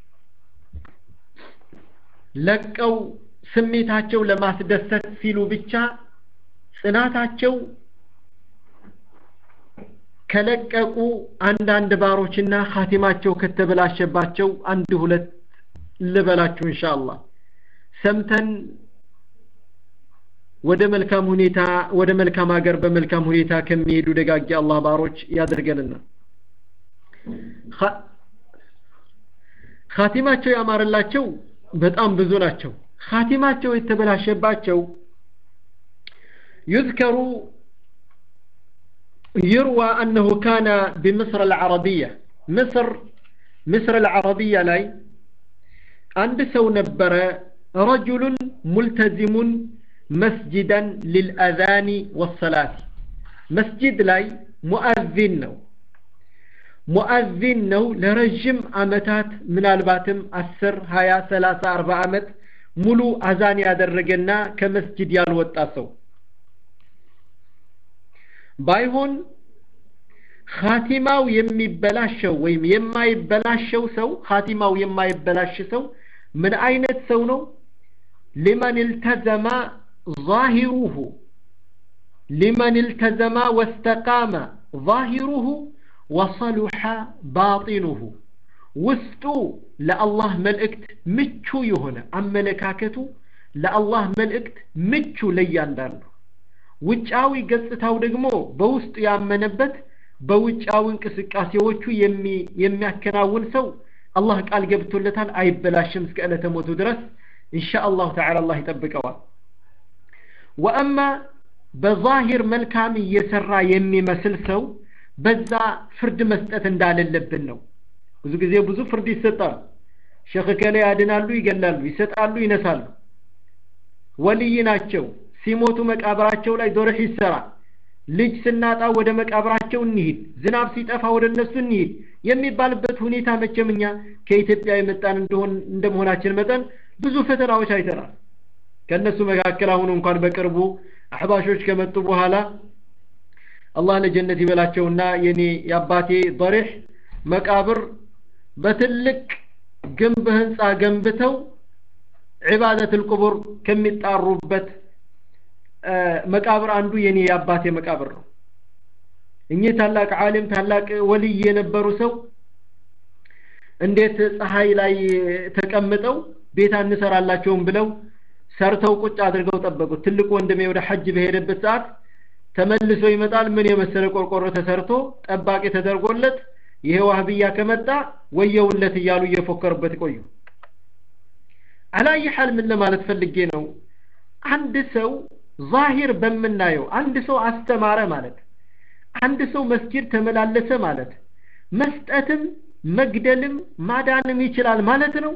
ለቀው ስሜታቸው ለማስደሰት ሲሉ ብቻ ጽናታቸው ከለቀቁ አንዳንድ ባሮችና ኻቲማቸው ከተበላሸባቸው አንድ ሁለት ልበላችሁ ኢንሻአላህ ሰምተን ወደ መልካም ሁኔታ ወደ መልካም ሀገር በመልካም ሁኔታ ከሚሄዱ ደጋጊ አላህ ባሮች ያደርገንና ኻቲማቸው ያማረላቸው በጣም ብዙ ናቸው ኻቲማቸው የተበላሸባቸው يذكر يروى أنه كان بمصر العربية مصر مصر العربية لاي عند سو نبر رجل ملتزم مسجدا للأذان والصلاة مسجد لاي مؤذن نو مؤذن نو لرجم أمتات من الباتم أسر هيا ثلاثة أربع أمت ملو أذان يادرقنا كمسجد يالوت ባይሆን ኻቲማው የሚበላሸው ወይም የማይበላሸው ሰው ኻቲማው የማይበላሽ ሰው ምን አይነት ሰው ነው ሊመን التزم ظاهره لمن التزم واستقام ظاهره وصلح باطنه ውስጡ ለአላህ መልእክት ምቹ የሆነ አመለካከቱ ለአላህ መልእክት ምቹ ለእያንዳንዱ ውጫዊ ገጽታው ደግሞ በውስጡ ያመነበት በውጫዊ እንቅስቃሴዎቹ የሚያከናውን ሰው አላህ ቃል ገብቶለታል አይበላሽም እስከ ዕለተ ሞቱ ድረስ ኢንሻ አላሁ ተዓላ አላህ ይጠብቀዋል ወአማ በዛሂር መልካም እየሰራ የሚመስል ሰው በዛ ፍርድ መስጠት እንዳለለብን ነው ብዙ ጊዜ ብዙ ፍርድ ይሰጣል ሸክ ከሌ ያድናሉ ይገላሉ ይሰጣሉ ይነሳሉ ወልይ ናቸው ሲሞቱ መቃብራቸው ላይ ዶርህ ይሰራ ልጅ ስናጣ ወደ መቃብራቸው እንሂድ ዝናብ ሲጠፋ ወደ እነሱ እንሂድ የሚባልበት ሁኔታ መቼም እኛ ከኢትዮጵያ የመጣን እንደሆን እንደመሆናችን መጠን ብዙ ፈተናዎች አይተናል ከእነሱ መካከል አሁን እንኳን በቅርቡ አሕባሾች ከመጡ በኋላ አላህ ለጀነት ይበላቸውና የኔ የአባቴ ضሪሕ መቃብር በትልቅ ግንብ ህንፃ ገንብተው ዒባደት ልቁቡር ከሚጣሩበት መቃብር አንዱ የኔ የአባቴ መቃብር ነው እኚህ ታላቅ ዓሊም ታላቅ ወልይ የነበሩ ሰው እንዴት ፀሐይ ላይ ተቀምጠው ቤት አንሰራላቸውም ብለው ሰርተው ቁጭ አድርገው ጠበቁት ትልቅ ወንድሜ ወደ ሐጅ በሄደበት ሰዓት ተመልሶ ይመጣል ምን የመሰለ ቆርቆሮ ተሰርቶ ጠባቂ ተደርጎለት ይሄ ዋህብያ ከመጣ ወየውለት እያሉ እየፎከሩበት ቆዩ አላየ ሐል ምን ለማለት ፈልጌ ነው አንድ ሰው ዛሂር በምናየው አንድ ሰው አስተማረ ማለት አንድ ሰው መስጊድ ተመላለሰ ማለት መስጠትም መግደልም ማዳንም ይችላል ማለት ነው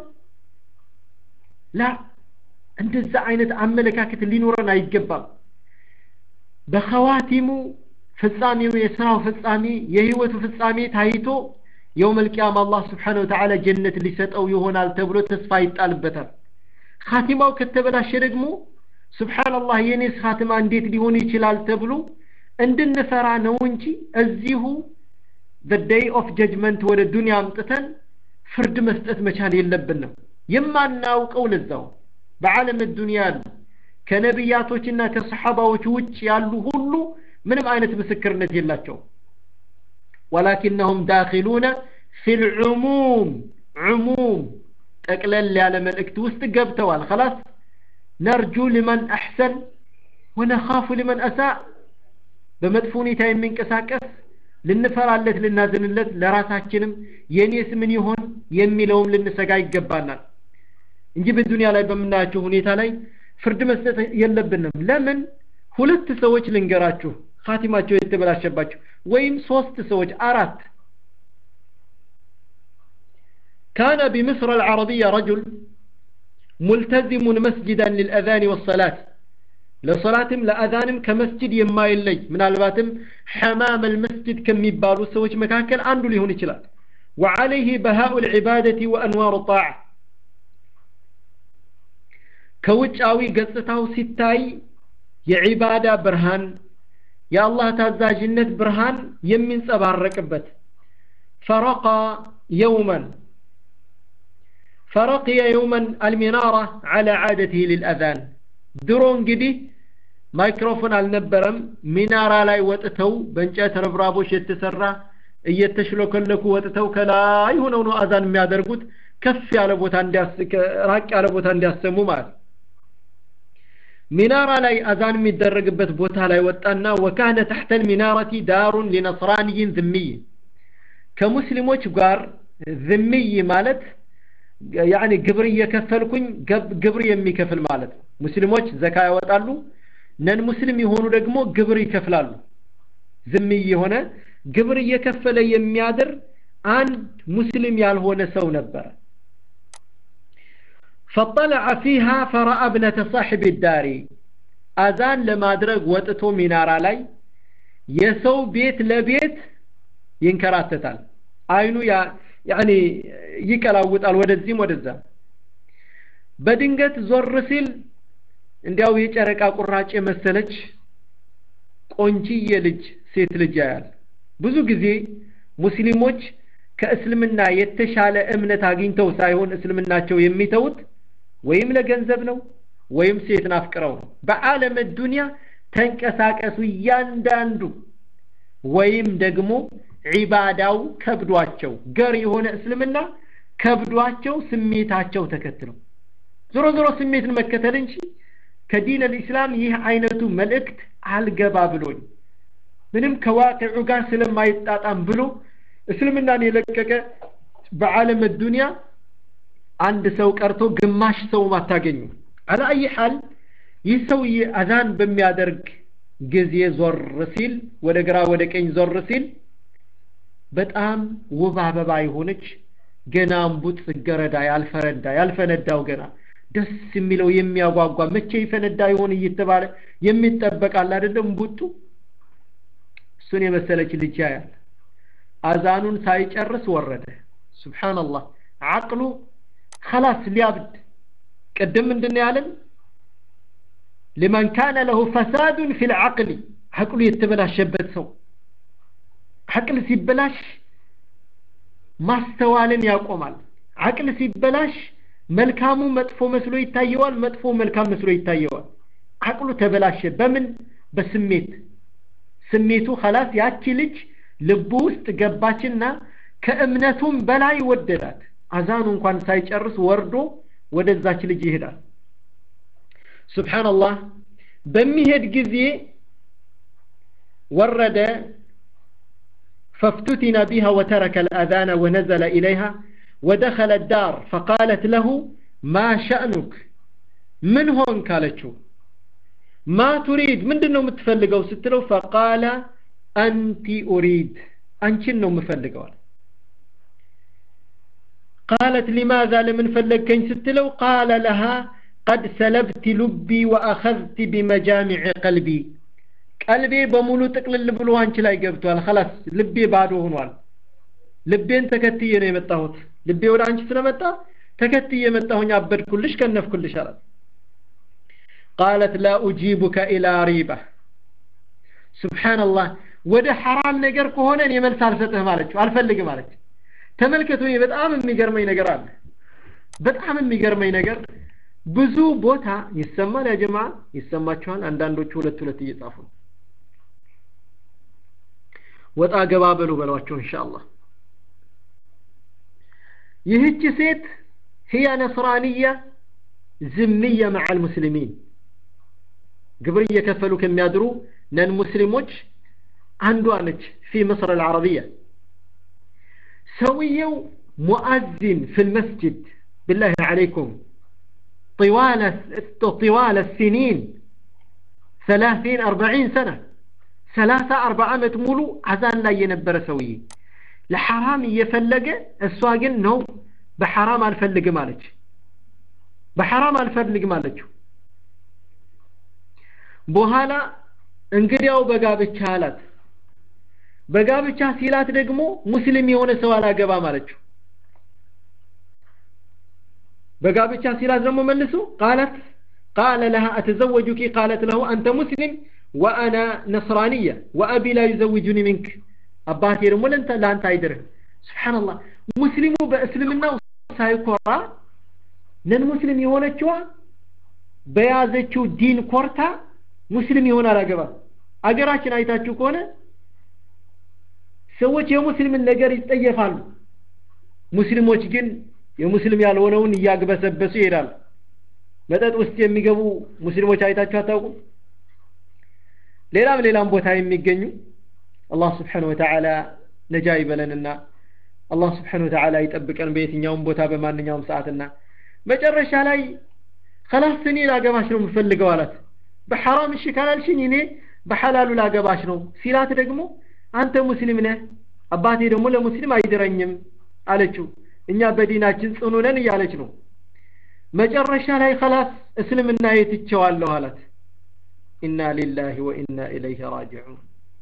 ላ እንደዛ አይነት አመለካከት ሊኖረን አይገባም በኸዋቲሙ ፍጻሜው የስራው ፍጻሜ የህይወቱ ፍጻሜ ታይቶ የውም ልቅያም አላህ ስብሓን ወተዓላ ጀነት ሊሰጠው ይሆናል ተብሎ ተስፋ ይጣልበታል ካቲማው ከተበላሸ ደግሞ ስብሓንላህ የኔስ ካትማ እንዴት ሊሆን ይችላል ተብሎ እንድንፈራ ነው እንጂ እዚሁ በደይ ኦፍ ጀጅመንት ወደ ዱንያ አምጥተን ፍርድ መስጠት መቻል የለብንም የማናውቀው ለዛው በዓለም ዱንያ ያሉ ከነቢያቶችና ከሰሓባዎች ውጭ ያሉ ሁሉ ምንም አይነት ምስክርነት የላቸው ወላኪነሁም ዳኪሉነ ፊ ልዑሙም ዑሙም ጠቅለል ያለ መልእክት ውስጥ ገብተዋል ከላስ ነርጁ ሊመን አሕሰን ወነኻፉ ሊመን አሳእ በመጥፎ ሁኔታ የሚንቀሳቀስ ልንፈራለት ልናዝንለት ለራሳችንም የኔስ ምን ይሆን የሚለውም ልንሰጋ ይገባናል እንጂ በዱንያ ላይ በምናያቸው ሁኔታ ላይ ፍርድ መስጠት የለብንም ለምን ሁለት ሰዎች ልንገራችሁ ካቲማቸው የተበላሸባቸው ወይም ሶስት ሰዎች አራት كان بمصر العربية رجل ملتزم مسجدا للأذان والصلاة لصلاتم لأذانم كمسجد يما يلي من الباتم حمام المسجد كم يبالو سوج مكاكل عنده لهون يشلال وعليه بهاء العبادة وأنوار الطاعة كوجاوي قصته ستاي የዒባዳ ብርሃን የአላህ ታዛዥነት ብርሃን የሚንጸባረቅበት ፈረቃ የውመን فرقي يوما المنارة على عادته للأذان درو እንግዲህ ማይክሮፎን አልነበረም ሚናራ ላይ ወጥተው በእንጨት ረብራቦች የተሰራ እየተሽለከለኩ ወጥተው ከላይ ሆነው ነው አዛን የሚያደርጉት ከፍ ያለ ቦታ እንዲያስ ራቅ ያለ ቦታ እንዲያሰሙ ማለት ሚናራ ላይ አዛን የሚደረግበት ቦታ ላይ ወጣና ወካነ ተሕተ ልሚናረቲ ዳሩን ሊነስራንይን ዝምይ ከሙስሊሞች ጋር ዝምይ ማለት ያኒ ግብር እየከፈልኩኝ ግብር የሚከፍል ማለት ነው ሙስሊሞች ዘካ ያወጣሉ ነን ሙስሊም የሆኑ ደግሞ ግብር ይከፍላሉ ዝምይ የሆነ ግብር እየከፈለ የሚያድር አንድ ሙስሊም ያልሆነ ሰው ነበረ فطلع فيها فرأى ابنة صاحب الدار أذان لما درج وطتو مينارا لاي የሰው ቤት ለቤት ይንከራተታል አይኑ ያኒ ይቀላውጣል ወደዚህም ወደዛ በድንገት ዞር ሲል እንዲያው የጨረቃ ቁራጭ የመሰለች ቆንጂዬ ልጅ ሴት ልጅ ያያል ብዙ ጊዜ ሙስሊሞች ከእስልምና የተሻለ እምነት አግኝተው ሳይሆን እስልምናቸው የሚተውት ወይም ለገንዘብ ነው ወይም ሴትን አፍቅረው ነው በዓለም ዱንያ ተንቀሳቀሱ እያንዳንዱ ወይም ደግሞ ዒባዳው ከብዷቸው ገር የሆነ እስልምና ከብዷቸው ስሜታቸው ተከትለው ዞሮ ዞሮ ስሜትን መከተል እንጂ ከዲን አልኢስላም ይህ አይነቱ መልእክት አልገባ ብሎኝ ምንም ከዋቅዑ ጋር ስለማይጣጣም ብሎ እስልምናን የለቀቀ በዓለም ዱንያ አንድ ሰው ቀርቶ ግማሽ ሰውም አታገኙ አላ አይ ሐል ይህ ሰውዬ አዛን በሚያደርግ ጊዜ ዞር ሲል ወደ ግራ ወደ ቀኝ ዞር ሲል በጣም ውብ አበባ የሆነች ገና እምቡጥ ጽጌረዳ ያልፈረዳ ያልፈነዳው ገና ደስ የሚለው የሚያጓጓ መቼ ይፈነዳ ይሆን እየተባለ የሚጠበቃል አይደለም እምቡጡ እሱን የመሰለች ልጅ ያያል አዛኑን ሳይጨርስ ወረደ ሱብሓንላህ አቅሉ خلاص ሊያብድ ቅድም ምንድን ያለን لمن كان له فساد في العقل عقሉ የተበላሸበት ሰው አቅል ሲበላሽ ማስተዋልን ያቆማል አቅል ሲበላሽ መልካሙ መጥፎ መስሎ ይታየዋል መጥፎ መልካም መስሎ ይታየዋል አቅሉ ተበላሸ በምን በስሜት ስሜቱ خلاص ያቺ ልጅ ልቡ ውስጥ ገባችና ከእምነቱም በላይ ወደዳት አዛኑ እንኳን ሳይጨርስ ወርዶ ወደዛች ልጅ ይሄዳል ሱብሓንላህ በሚሄድ ጊዜ ወረደ فافتتن بها وترك الأذان ونزل إليها ودخل الدار فقالت له ما شأنك من هون قالتشو ما تريد من دنو متفلقوا ستلو فقال أنت أريد أنت نو مفلقوا قالت لماذا لمن فلقين ستلو قال لها قد سلبت لبي وأخذت بمجامع قلبي ቀልቤ በሙሉ ጥቅልል ብሎ አንቺ ላይ ገብቷል خلاص ልቤ ባዶ ሆኗል ልቤን ተከትዬ ነው የመጣሁት ልቤ ወደ አንቺ ስለመጣ ተከትዬ መጣሁኝ አበድኩልሽ ከነፍኩልሽ አላት قالت لا أجيبك إلى ريبة سبحان الله ወደ ሐራም ነገር ከሆነ እኔ መልስ አልሰጥህም አለችው አልፈልግም አለች ተመልከቱ በጣም የሚገርመኝ ነገር አለ በጣም የሚገርመኝ ነገር ብዙ ቦታ ይሰማል ያ ጀማ ይሰማችኋል አንዳንዶቹ ሁለት ሁለት እየጻፉ ነው ወጣ ገባ በሉ በሏቸው ኢንሻአላህ ይህች ሴት هي نصرانية زمية مع المسلمين قبل يكفلوا كم يدروا نن مسلموش عنده في مصر العربية سويوا مؤذن في المسجد بالله عليكم طوال طوال السنين ثلاثين أربعين سنة ثلاثة أربع عمت مولو عزان لا ينبر سوي لحرام يفلق السواقن نو بحرام الفلق مالك بحرام الفلق مالك بوهالا እንግዲያው በጋብቻ አላት በጋብቻ ሲላት ደግሞ ሙስሊም የሆነ ሰው አላገባ ማለችው በጋብቻ ሲላት ደግሞ መልሶ ቃለት ቃለ ለها أتزوجك قالت له أنت مسلم وأنا نصرانية وأبي لا يزوجني منك አባቴ ደግሞ ለንተ ለአንተ አይድርህ ስብሓንላህ ሙስሊሙ በእስልምናው ሳይኮራ ነን ሙስሊም የሆነችዋ በያዘችው ዲን ኮርታ ሙስሊም ይሆን አላገባም አገራችን አይታችሁ ከሆነ ሰዎች የሙስሊምን ነገር ይጠየፋሉ ሙስሊሞች ግን የሙስሊም ያልሆነውን እያግበሰበሱ ይሄዳሉ መጠጥ ውስጥ የሚገቡ ሙስሊሞች አይታችሁ አታውቁም ሌላም ሌላም ቦታ የሚገኙ አላህ ስብሓን ወተዓላ ነጃ ይበለንና አላህ ስብሓን ወተዓላ ይጠብቀን በየትኛውም ቦታ በማንኛውም ሰዓትና መጨረሻ ላይ ከላስ እኔ ላገባሽ ነው የምፈልገው አላት በሐራም እሺ ካላልሽኝ እኔ በሐላሉ ላገባሽ ነው ሲላት ደግሞ አንተ ሙስሊም ነህ አባቴ ደግሞ ለሙስሊም አይድረኝም አለችው እኛ በዲናችን ጽኑ ነን እያለች ነው መጨረሻ ላይ ከላስ እስልምና የትቸዋለሁ አላት ኢና ሊላህ ወኢና ኢለይህ ራጅዑን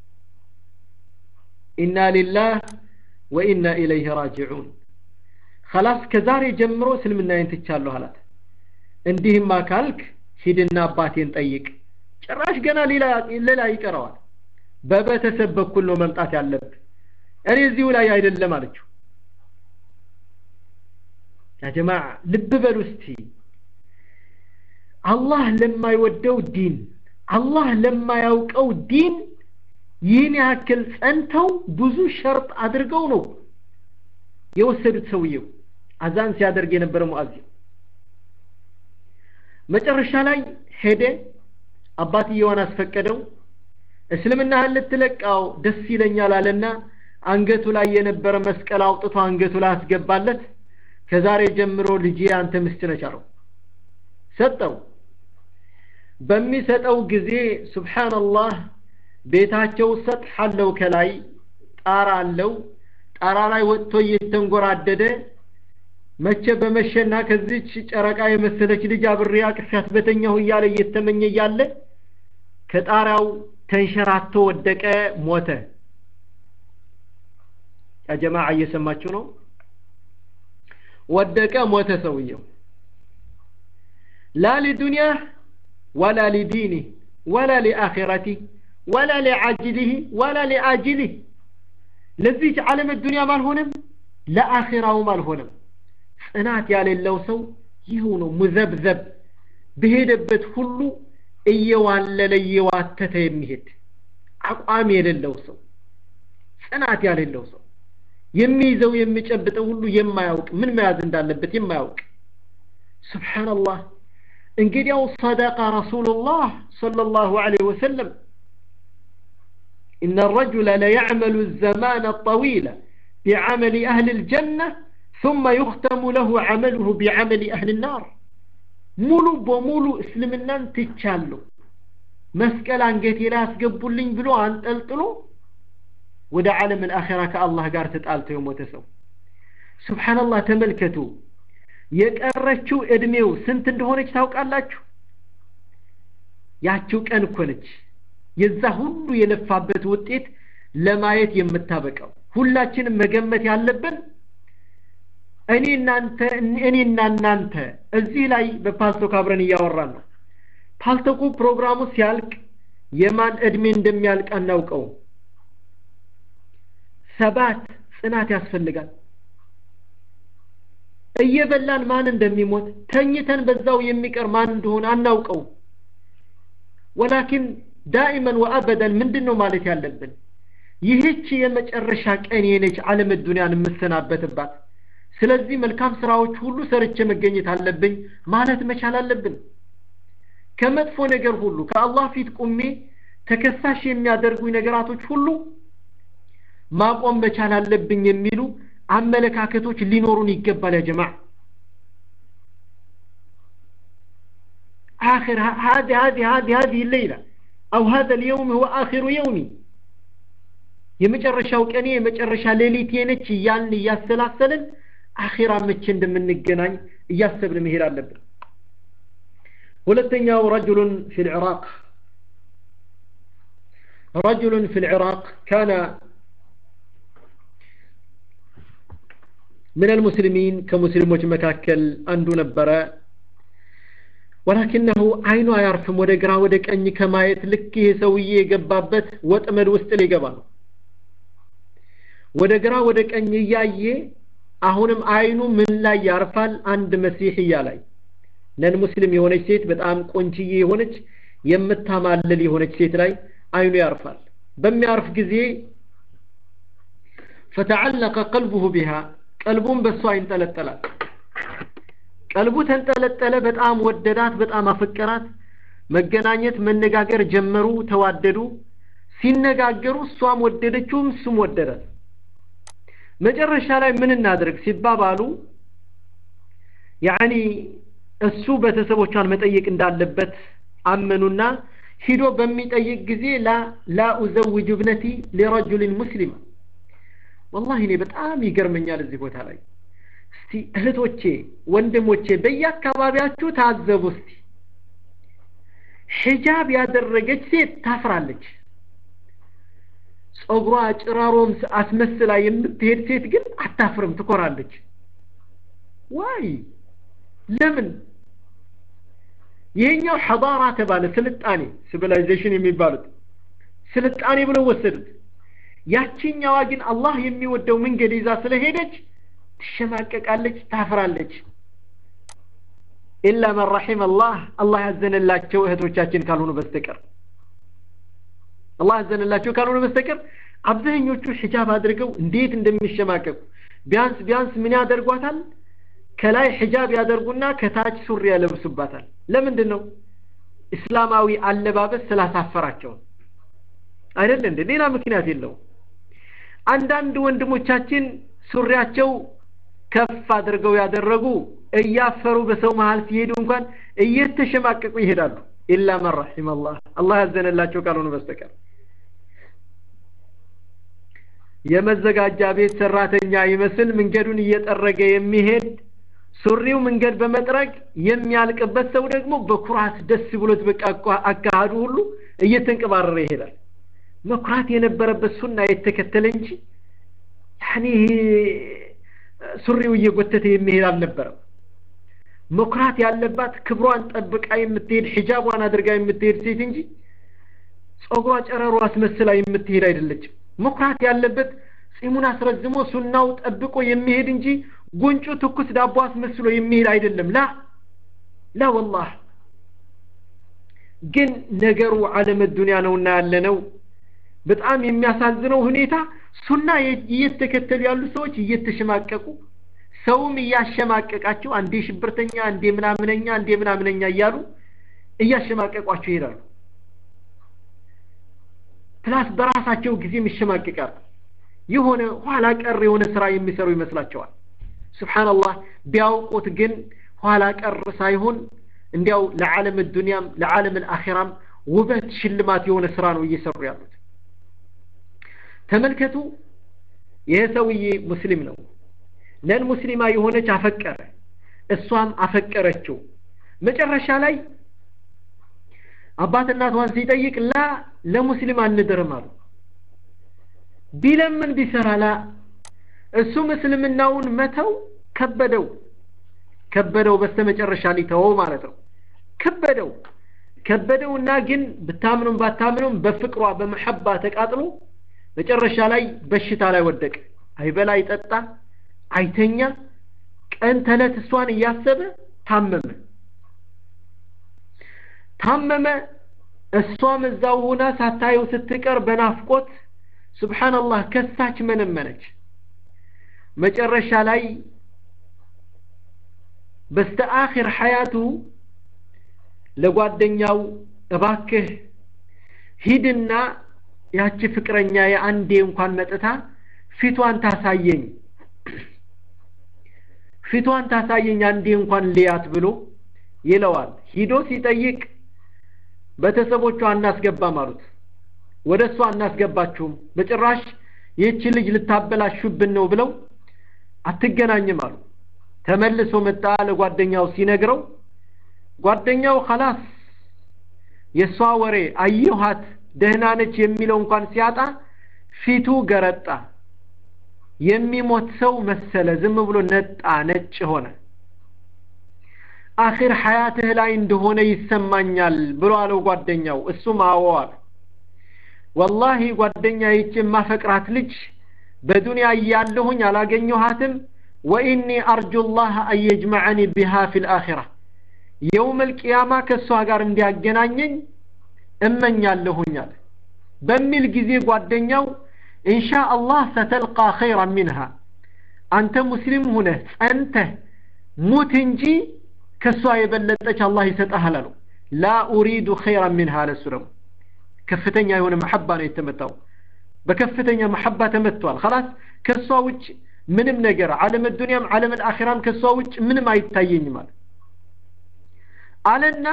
ኢና ሊላህ ወኢና ኢለይህ ራጅዑን ከላስ ከዛሬ ጀምሮ እስልምናዬን ትቻለሁ አላት እንዲህማ ካልክ ሂድና አባቴን ጠይቅ ጭራሽ ገና ሌላ ይቀረዋል በቤተሰብ በኩል ነው መምጣት ያለብህ እኔ እዚሁ ላይ አይደለም አለችው ያ ጀማዓ ልብ በሉ እስቲ አላህ ለማይወደው ዲን አላህ ለማያውቀው ዲን ይህን ያክል ጸንተው ብዙ ሸርጥ አድርገው ነው የወሰዱት ሰውየው አዛን ሲያደርግ የነበረ ሙአዚን መጨረሻ ላይ ሄደ አባትየዋን አስፈቀደው እስልምናህን ልትለቃው ደስ ይለኛል አለና አንገቱ ላይ የነበረ መስቀል አውጥቶ አንገቱ ላይ አስገባለት ከዛሬ ጀምሮ ልጄ አንተ ምስት ነች አለው ሰጠው በሚሰጠው ጊዜ ሱብሓንላህ ቤታቸው ሰጥሕ አለው ከላይ ጣራ አለው ጣራ ላይ ወጥቶ እየተንጎራደደ መቼ በመሸና ከዚች ጨረቃ የመሰለች ልጅ አብሬ አቅፊያት በተኛሁ እያለ እየተመኘ እያለ ከጣሪያው ተንሸራቶ ወደቀ ሞተ ያ ጀማዓ እየሰማችሁ ነው ወደቀ ሞተ ሰውየው ላ ሊዱንያ ወላ ሊዲኒህ ወላ ሊአኺረቲህ ወላ ሊዓጅሊህ ወላ ሊአጅሊህ ለዚች ዓለም ዱንያም አልሆነም ለአኺራውም አልሆነም ጽናት ያሌለው ሰው ይኸው ነው ሙዘብዘብ በሄደበት ሁሉ እየዋለለ እየዋተተ የሚሄድ አቋም የሌለው ሰው ጽናት ያሌለው ሰው የሚይዘው የሚጨብጠው ሁሉ የማያውቅ ምን መያዝ እንዳለበት የማያውቅ ስብሓንላህ እንግዲያው ሰደቀ ረሱሉላህ ሰለላሁ ዐለይሂ ወሰለም إن الرجل ليعمل الزمان الطويل بعمل أهل الجنة ثم يختم له عمله بعمل أهل النار ሙሉ በሙሉ እስልምናን ትቻለሁ መስቀል አንገቴ ላይ አስገቡልኝ ብሎ አንጠልጥሎ ወደ ዓለም አልአኺራ ከአላህ ጋር ተጣልቶ የሞተ ሰው ሱብሓነላህ ተመልከቱ የቀረችው እድሜው ስንት እንደሆነች ታውቃላችሁ ያችው ቀን እኮ ነች የዛ ሁሉ የለፋበት ውጤት ለማየት የምታበቃው ሁላችንም መገመት ያለብን እኔ እናንተ እኔና እናንተ እዚህ ላይ በፓልቶክ አብረን እያወራን ነው ፓልቶኩ ፕሮግራሙ ሲያልቅ የማን እድሜ እንደሚያልቅ አናውቀው ሰባት ጽናት ያስፈልጋል እየበላን ማን እንደሚሞት ተኝተን በዛው የሚቀር ማን እንደሆነ አናውቀው ወላኪን ዳኢመን ወአበደን ምንድን ነው ማለት ያለብን ይህች የመጨረሻ ቀን የነች ዓለም ዱንያን የምሰናበትባት ስለዚህ መልካም ስራዎች ሁሉ ሰርቼ መገኘት አለብኝ ማለት መቻል አለብን ከመጥፎ ነገር ሁሉ ከአላህ ፊት ቁሜ ተከሳሽ የሚያደርጉኝ ነገራቶች ሁሉ ማቆም መቻል አለብኝ የሚሉ አመለካከቶች ሊኖሩን ይገባል ያ ጀማዓ آخر هذه هذه هذه هذه الليلة أو هذا اليوم هو آخر يومي የመጨረሻው ቀኔ የመጨረሻ ሌሊቴ ነች እያልን እያሰላሰልን አኺራ መቼ እንደምንገናኝ እያሰብን መሄድ አለብን ሁለተኛው ረጅሉን ፊ ልዕራቅ ረጅሉን ፊ ልዕራቅ ካነ من المسلمين كمسلموች መካከል አንዱ ነበረ ወላኪነሁ አይኑ አያርፍም ወደ ግራ ወደ ቀኝ ከማየት ልክ ይሄ ሰውዬ የገባበት ወጥመድ ውስጥ ሊገባ ነው ወደ ግራ ወደ ቀኝ እያየ አሁንም አይኑ ምን ላይ ያርፋል አንድ መሲሕያ ላይ ነን ሙስሊም የሆነች ሴት በጣም ቆንችዬ የሆነች የምታማልል የሆነች ሴት ላይ አይኑ ያርፋል በሚያርፍ ጊዜ ፈተዓለቀ ቀልቡሁ ቢሃ ቀልቡን በእሷ ይንጠለጠላል ቀልቡ ተንጠለጠለ በጣም ወደዳት በጣም አፈቀራት መገናኘት መነጋገር ጀመሩ ተዋደዱ ሲነጋገሩ እሷም ወደደችውም እሱም ወደዳት መጨረሻ ላይ ምን እናድርግ ሲባባሉ ያኒ እሱ ቤተሰቦቿን መጠየቅ እንዳለበት አመኑና ሂዶ በሚጠይቅ ጊዜ ላ ላ ኡዘውጅ እብነቲ ሊረጁልን ሙስሊም ወላሂ እኔ በጣም ይገርመኛል እዚህ ቦታ ላይ እስቲ እህቶቼ ወንድሞቼ በየአካባቢያችሁ ታዘቡ እስቲ ሒጃብ ያደረገች ሴት ታፍራለች ጸጉሯ ጭራሮም አስመስላ የምትሄድ ሴት ግን አታፍርም ትኮራለች ዋይ ለምን ይሄኛው ሐዳራ ተባለ ስልጣኔ ሲቪላይዜሽን የሚባሉት ስልጣኔ ብለው ወሰዱት ያቺኛዋ ግን አላህ የሚወደው መንገድ ይዛ ስለሄደች ትሸማቀቃለች ታፍራለች ኢላ መን ረሒም አላህ አላህ ያዘነላቸው እህቶቻችን ካልሆኑ በስተቀር አላህ ያዘነላቸው ካልሆነ በስተቀር አብዛኞቹ ሒጃብ አድርገው እንዴት እንደሚሸማቀቁ ቢያንስ ቢያንስ ምን ያደርጓታል ከላይ ሒጃብ ያደርጉና ከታች ሱሪ ያለብሱባታል ለምንድን ነው እስላማዊ አለባበስ ስላሳፈራቸው አይደል እንደ ሌላ ምክንያት የለውም አንዳንድ ወንድሞቻችን ሱሪያቸው ከፍ አድርገው ያደረጉ እያፈሩ በሰው መሀል ሲሄዱ እንኳን እየተሸማቀቁ ይሄዳሉ ኢላ መን ረሒም አላህ አላህ ያዘነላቸው ካልሆኑ በስተቀር የመዘጋጃ ቤት ሰራተኛ ይመስል መንገዱን እየጠረገ የሚሄድ ሱሪው መንገድ በመጥረግ የሚያልቅበት ሰው ደግሞ በኩራት ደስ ብሎት በቃ አካሃዱ ሁሉ እየተንቀባረረ ይሄዳል መኩራት የነበረበት ሱና የተከተለ እንጂ ያኔ ሱሪው እየጎተተ የሚሄድ አልነበረም መኩራት ያለባት ክብሯን ጠብቃ የምትሄድ ሒጃቧን አድርጋ የምትሄድ ሴት እንጂ ጸጉሯ ጨረሮ አስመስላ የምትሄድ አይደለችም መኩራት ያለበት ጺሙን አስረዝሞ ሱናው ጠብቆ የሚሄድ እንጂ ጉንጩ ትኩስ ዳቦ አስመስሎ የሚሄድ አይደለም ላ ላ ወላህ ግን ነገሩ ዓለም ዱንያ ነውና ያለነው በጣም የሚያሳዝነው ሁኔታ ሱና እየተከተሉ ያሉ ሰዎች እየተሸማቀቁ ሰውም እያሸማቀቃቸው አንዴ ሽብርተኛ አንዴ ምናምነኛ አንዴ ምናምነኛ እያሉ እያሸማቀቋቸው ይሄዳሉ ፕላስ በራሳቸው ጊዜም ይሸማቀቃሉ የሆነ ኋላ ቀር የሆነ ስራ የሚሰሩ ይመስላቸዋል ስብሓንላህ ቢያውቁት ግን ኋላ ቀር ሳይሆን እንዲያው ለዓለም ዱንያም ለዓለም አልአኺራም ውበት ሽልማት የሆነ ስራ ነው እየሰሩ ያሉት ተመልከቱ ይህ ሰውዬ ሙስሊም ነው ነን ሙስሊማ የሆነች አፈቀረ እሷም አፈቀረችው መጨረሻ ላይ አባት እናቷን ሲጠይቅ ላ ለሙስሊም አንድርም አሉ ቢለምን ቢሰራ ላ እሱም እስልምናውን መተው ከበደው ከበደው በስተመጨረሻ ሊተወው ማለት ነው ከበደው ከበደውና ግን ብታምኑም ባታምኑም በፍቅሯ በመሐባ ተቃጥሎ መጨረሻ ላይ በሽታ ላይ ወደቀ አይበላ አይጠጣ አይተኛ ቀን ተለት እሷን እያሰበ ታመመ ታመመ እሷም እዛው ሆና ሳታየው ስትቀር በናፍቆት ስብሓንላህ ከሳች መነመነች መጨረሻ ላይ በስተ አኺር ሐያቱ ለጓደኛው እባክህ ሂድና ያቺ ፍቅረኛ የአንዴ እንኳን መጥታ ፊቷን ታሳየኝ ፊቷን ታሳየኝ አንዴ እንኳን ልያት ብሎ ይለዋል ሂዶ ሲጠይቅ ቤተሰቦቿ አናስገባም አሉት ወደ እሷ አናስገባችሁም በጭራሽ ይህች ልጅ ልታበላሹብን ነው ብለው አትገናኝም አሉ ተመልሶ መጣ ለጓደኛው ሲነግረው ጓደኛው ኸላስ የእሷ ወሬ አየኋት ደህና ነች የሚለው እንኳን ሲያጣ ፊቱ ገረጣ የሚሞት ሰው መሰለ ዝም ብሎ ነጣ ነጭ ሆነ አኺር ሐያትህ ላይ እንደሆነ ይሰማኛል ብሎ አለው ጓደኛው እሱም አዎ አለ ወላሂ ጓደኛ ይች የማፈቅራት ልጅ በዱንያ እያለሁኝ አላገኘኋትም ወኢኒ አርጁ ላህ አን የጅመዐኒ ቢሃ ፊ ልአኺራ የውም ልቅያማ ከእሷ ጋር እንዲያገናኘኝ እመኛለሁኝ አለ በሚል ጊዜ ጓደኛው ኢንሻ አላህ ሰተልቃ ኸይራን ሚንሃ አንተ ሙስሊም ሁነህ ጸንተህ ሙት እንጂ ከእሷ የበለጠች አላህ ይሰጠሃል አለው ላ ኡሪዱ ኸይራን ሚንሃ አለ እሱ ደግሞ ከፍተኛ የሆነ መሐባ ነው የተመታው በከፍተኛ መሐባ ተመቷል خلاص ከእሷ ውጭ ምንም ነገር ዓለም ዱንያም ዓለም አኺራም ከእሷ ውጭ ምንም አይታየኝም አለ አለና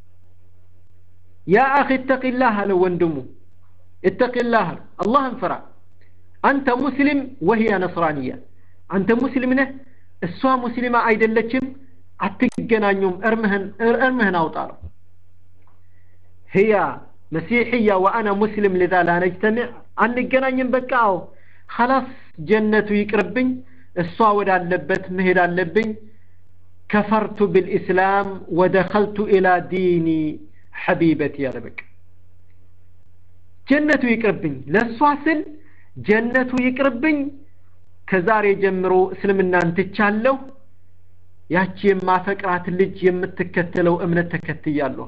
ያ አኺ እተቂላህ አለ ወንድሙ እተቂላህ አላህን ፍራ አንተ ሙስሊም ወህያ ነስራንያ አንተ ሙስሊም ነህ እሷ ሙስሊማ አይደለችም አትገናኙም እርምህን እርምህን አውጣ ነው هي مسيحية وأنا مسلم لذا لا نجتمع አንገናኝም በቃ አዎ خلاص ጀነቱ ይቅርብኝ እሷ ወዳለበት መሄድ አለብኝ كفرت بالإسلام ودخلت إلى دين حبيبتي يا ربك ጀነቱ ይቅርብኝ ለእሷ ስል ጀነቱ ይቅርብኝ ከዛሬ ጀምሮ እስልምናን ትቻለሁ ያቺ የማፈቅራት ልጅ የምትከተለው እምነት ተከትያለሁ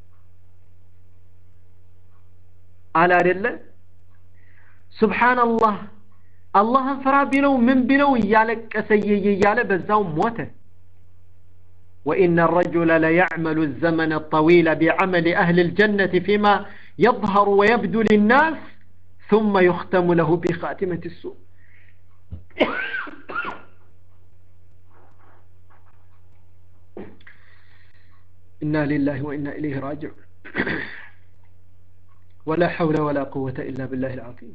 አለ አይደለ ሱብሓንላህ አላህን ፍራ ቢለው ምን ቢለው እያለቀሰ እየየ እያለ በዛው ሞተ وإن الرجل ليعمل الزمن الطويل بعمل أهل الجنة فيما يظهر ويبدو للناس ثم يختم له بخاتمة السوء إنا لله وإنا إليه راجعون ولا حول ولا قوة إلا بالله العظيم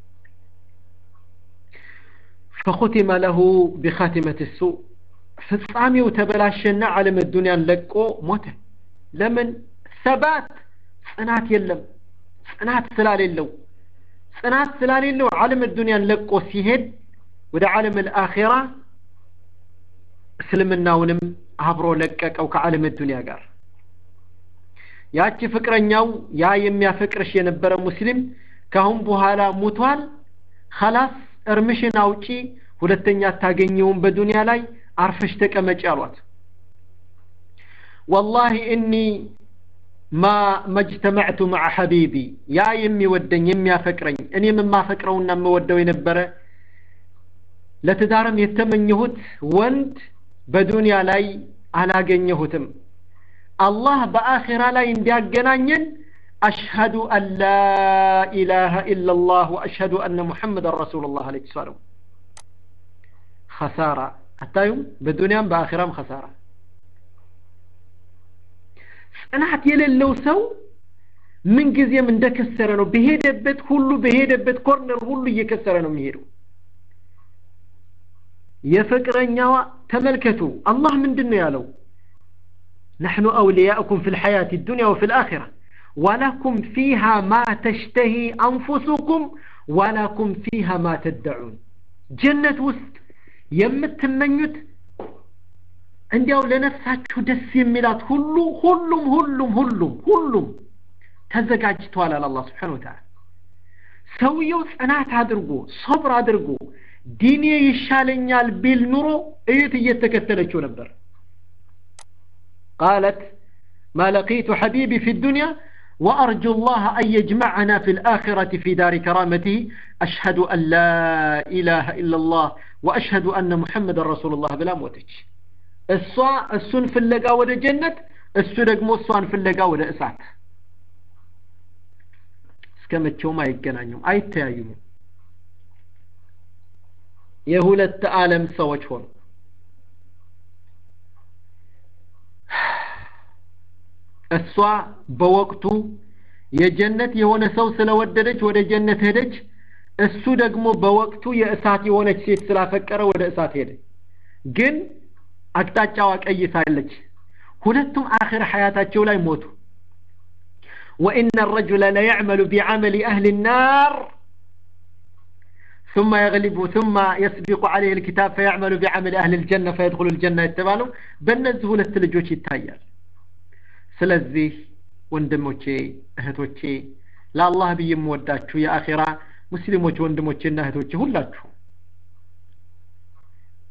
فختم له بخاتمة السوء ፍጻሜው ተበላሸና ዓለም ዱንያን ለቆ ሞተ ለምን ሰባት ጽናት የለም ጽናት ስላሌለው ጽናት ስላሌለው ዓለም ዱንያን ለቆ ሲሄድ ወደ ዓለም አልአኺራ እስልምናውንም አብሮ ለቀቀው ከዓለም ዱንያ ጋር ያቺ ፍቅረኛው ያ የሚያፈቅርሽ የነበረ ሙስሊም ካሁን በኋላ ሙቷል خلاص እርምሽን አውጪ ሁለተኛ አታገኘውም በዱንያ ላይ አርፈሽ ተቀመጭ አሏት ወላሂ እኒ ማ መጅተመዕቱ መዓ ሐቢቢ ያ የሚወደኝ የሚያፈቅረኝ እኔም የማፈቅረውና የምወደው የነበረ ለትዳርም የተመኘሁት ወንድ በዱንያ ላይ አላገኘሁትም አላህ በአኼራ ላይ እንዲያገናኘን አሽሀዱ አን ላ ኢላሃ ኢላ ላህ ወአሽሀዱ አነ ሙሐመድን ረሱሉላህ አለይሂ ሰላም ኸሳራ አታዩም በዱንያም በአኺራም ኸሳራ ጽናት የሌለው ሰው ምንጊዜም እንደከሰረ ነው በሄደበት ሁሉ በሄደበት ኮርነር ሁሉ እየከሰረ ነው የሚሄደው የፍቅረኛዋ ተመልከቱ አላህ ምንድን ነው ያለው نحن أولياؤكم في الحياة الدنيا وفي الآخرة ولكم فيها ما تشتهي أنفسكم ولكم فيها ما تدعون جنة وسط የምትመኙት እንዲያው ለነፍሳችሁ ደስ የሚላት ሁሉ ሁሉም ሁሉም ሁሉም ሁሉም ተዘጋጅቷል አለ አላህ ስብሓን ወተዓላ ሰውየው ጽናት አድርጎ ሶብር አድርጎ ዲኔ ይሻለኛል ቢል ኑሮ እዩት እየተከተለችው ነበር قالت ما لقيت حبيبي في الدنيا وأرجو الله أن يجمعنا في الآخرة في دار كرامته أشهد أن لا إله إلا الله وأشهد أن محمد رسول الله بلا موتج الصا السن في اللقا ولا جنة السن مو الصان في اللقا ولا إسعت እስከመቼው አይገናኙም አይተያዩም የሁለት ዓለም ሰዎች ሆኑ እሷ በወቅቱ የጀነት የሆነ ሰው ስለወደደች ወደ ጀነት ሄደች እሱ ደግሞ በወቅቱ የእሳት የሆነች ሴት ስላፈቀረ ወደ እሳት ሄደ ግን አቅጣጫዋ ቀይሳለች ሁለቱም አኺር ሐያታቸው ላይ ሞቱ وإن الرجل ليعمل بعمل أهل النار ثم يغلب ثم يسبق عليه الكتاب فيعمل بعمل أهل الجنة فيدخل الجنة يتبالو بنزه للتلجوش يتايال ስለዚህ ወንድሞቼ እህቶቼ ለአላህ ብዬ የምወዳችሁ የአኼራ ሙስሊሞች ወንድሞቼና እህቶቼ ሁላችሁ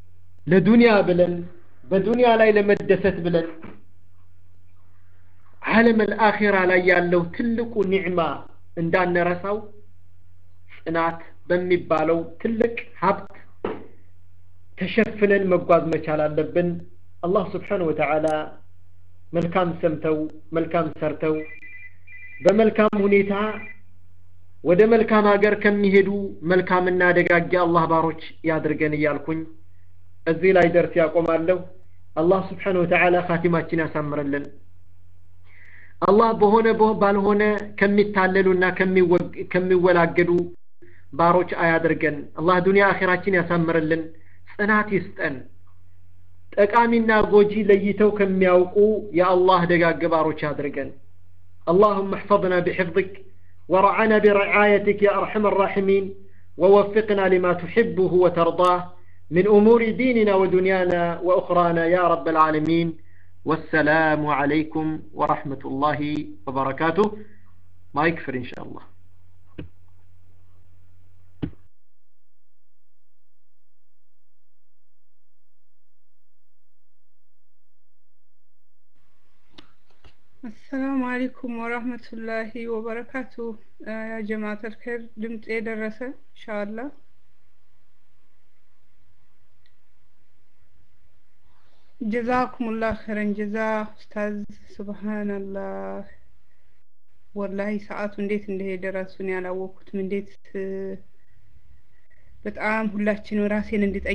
ለዱንያ ብለን በዱንያ ላይ ለመደሰት ብለን ዓለም አልአኺራ ላይ ያለው ትልቁ ኒዕማ እንዳንረሳው ጽናት በሚባለው ትልቅ ሀብት ተሸፍነን መጓዝ መቻል አለብን አላህ ስብሓን ወተዓላ መልካም ሰምተው መልካም ሰርተው በመልካም ሁኔታ ወደ መልካም ሀገር ከሚሄዱ መልካምና ደጋጊ አላህ ባሮች ያድርገን እያልኩኝ እዚህ ላይ ደርስ ያቆማለሁ አላህ ስብሓን ወተዓላ ካቲማችን ያሳምርልን አላህ በሆነ ባልሆነ ከሚታለሉና ከሚወላገዱ ባሮች አያድርገን አላህ ዱንያ አኼራችን ያሳምርልን ጽናት ይስጠን ጠቃሚና ጎጂ ለይተው ከሚያውቁ የአላህ ደጋግ ባሮች ያድርገን اللهم احفظنا بحفظك ورعنا برعايتك يا أرحم الراحمين ووفقنا لما تحبه وترضاه من أمور ديننا ودنيانا وأخرانا يا رب العالمين والسلام عليكم ورحمة الله وبركاته ما يكفر إن شاء الله አሰላሙ አለይኩም ወራህመቱላሂ ወበረካቱ ያ ጀማዓተል ኸይር ድምጽ የደረሰ ኢንሻአላህ ጀዛኩሙላህ ኸይረን ጀዛ ኡስታዝ ሱብሃንአላህ ወላሂ ሰዓቱ እንዴት እንደሄደ ራሱን ያላወቅኩትም እንዴት በጣም ሁላችንም ራሴን እንድጠይቅ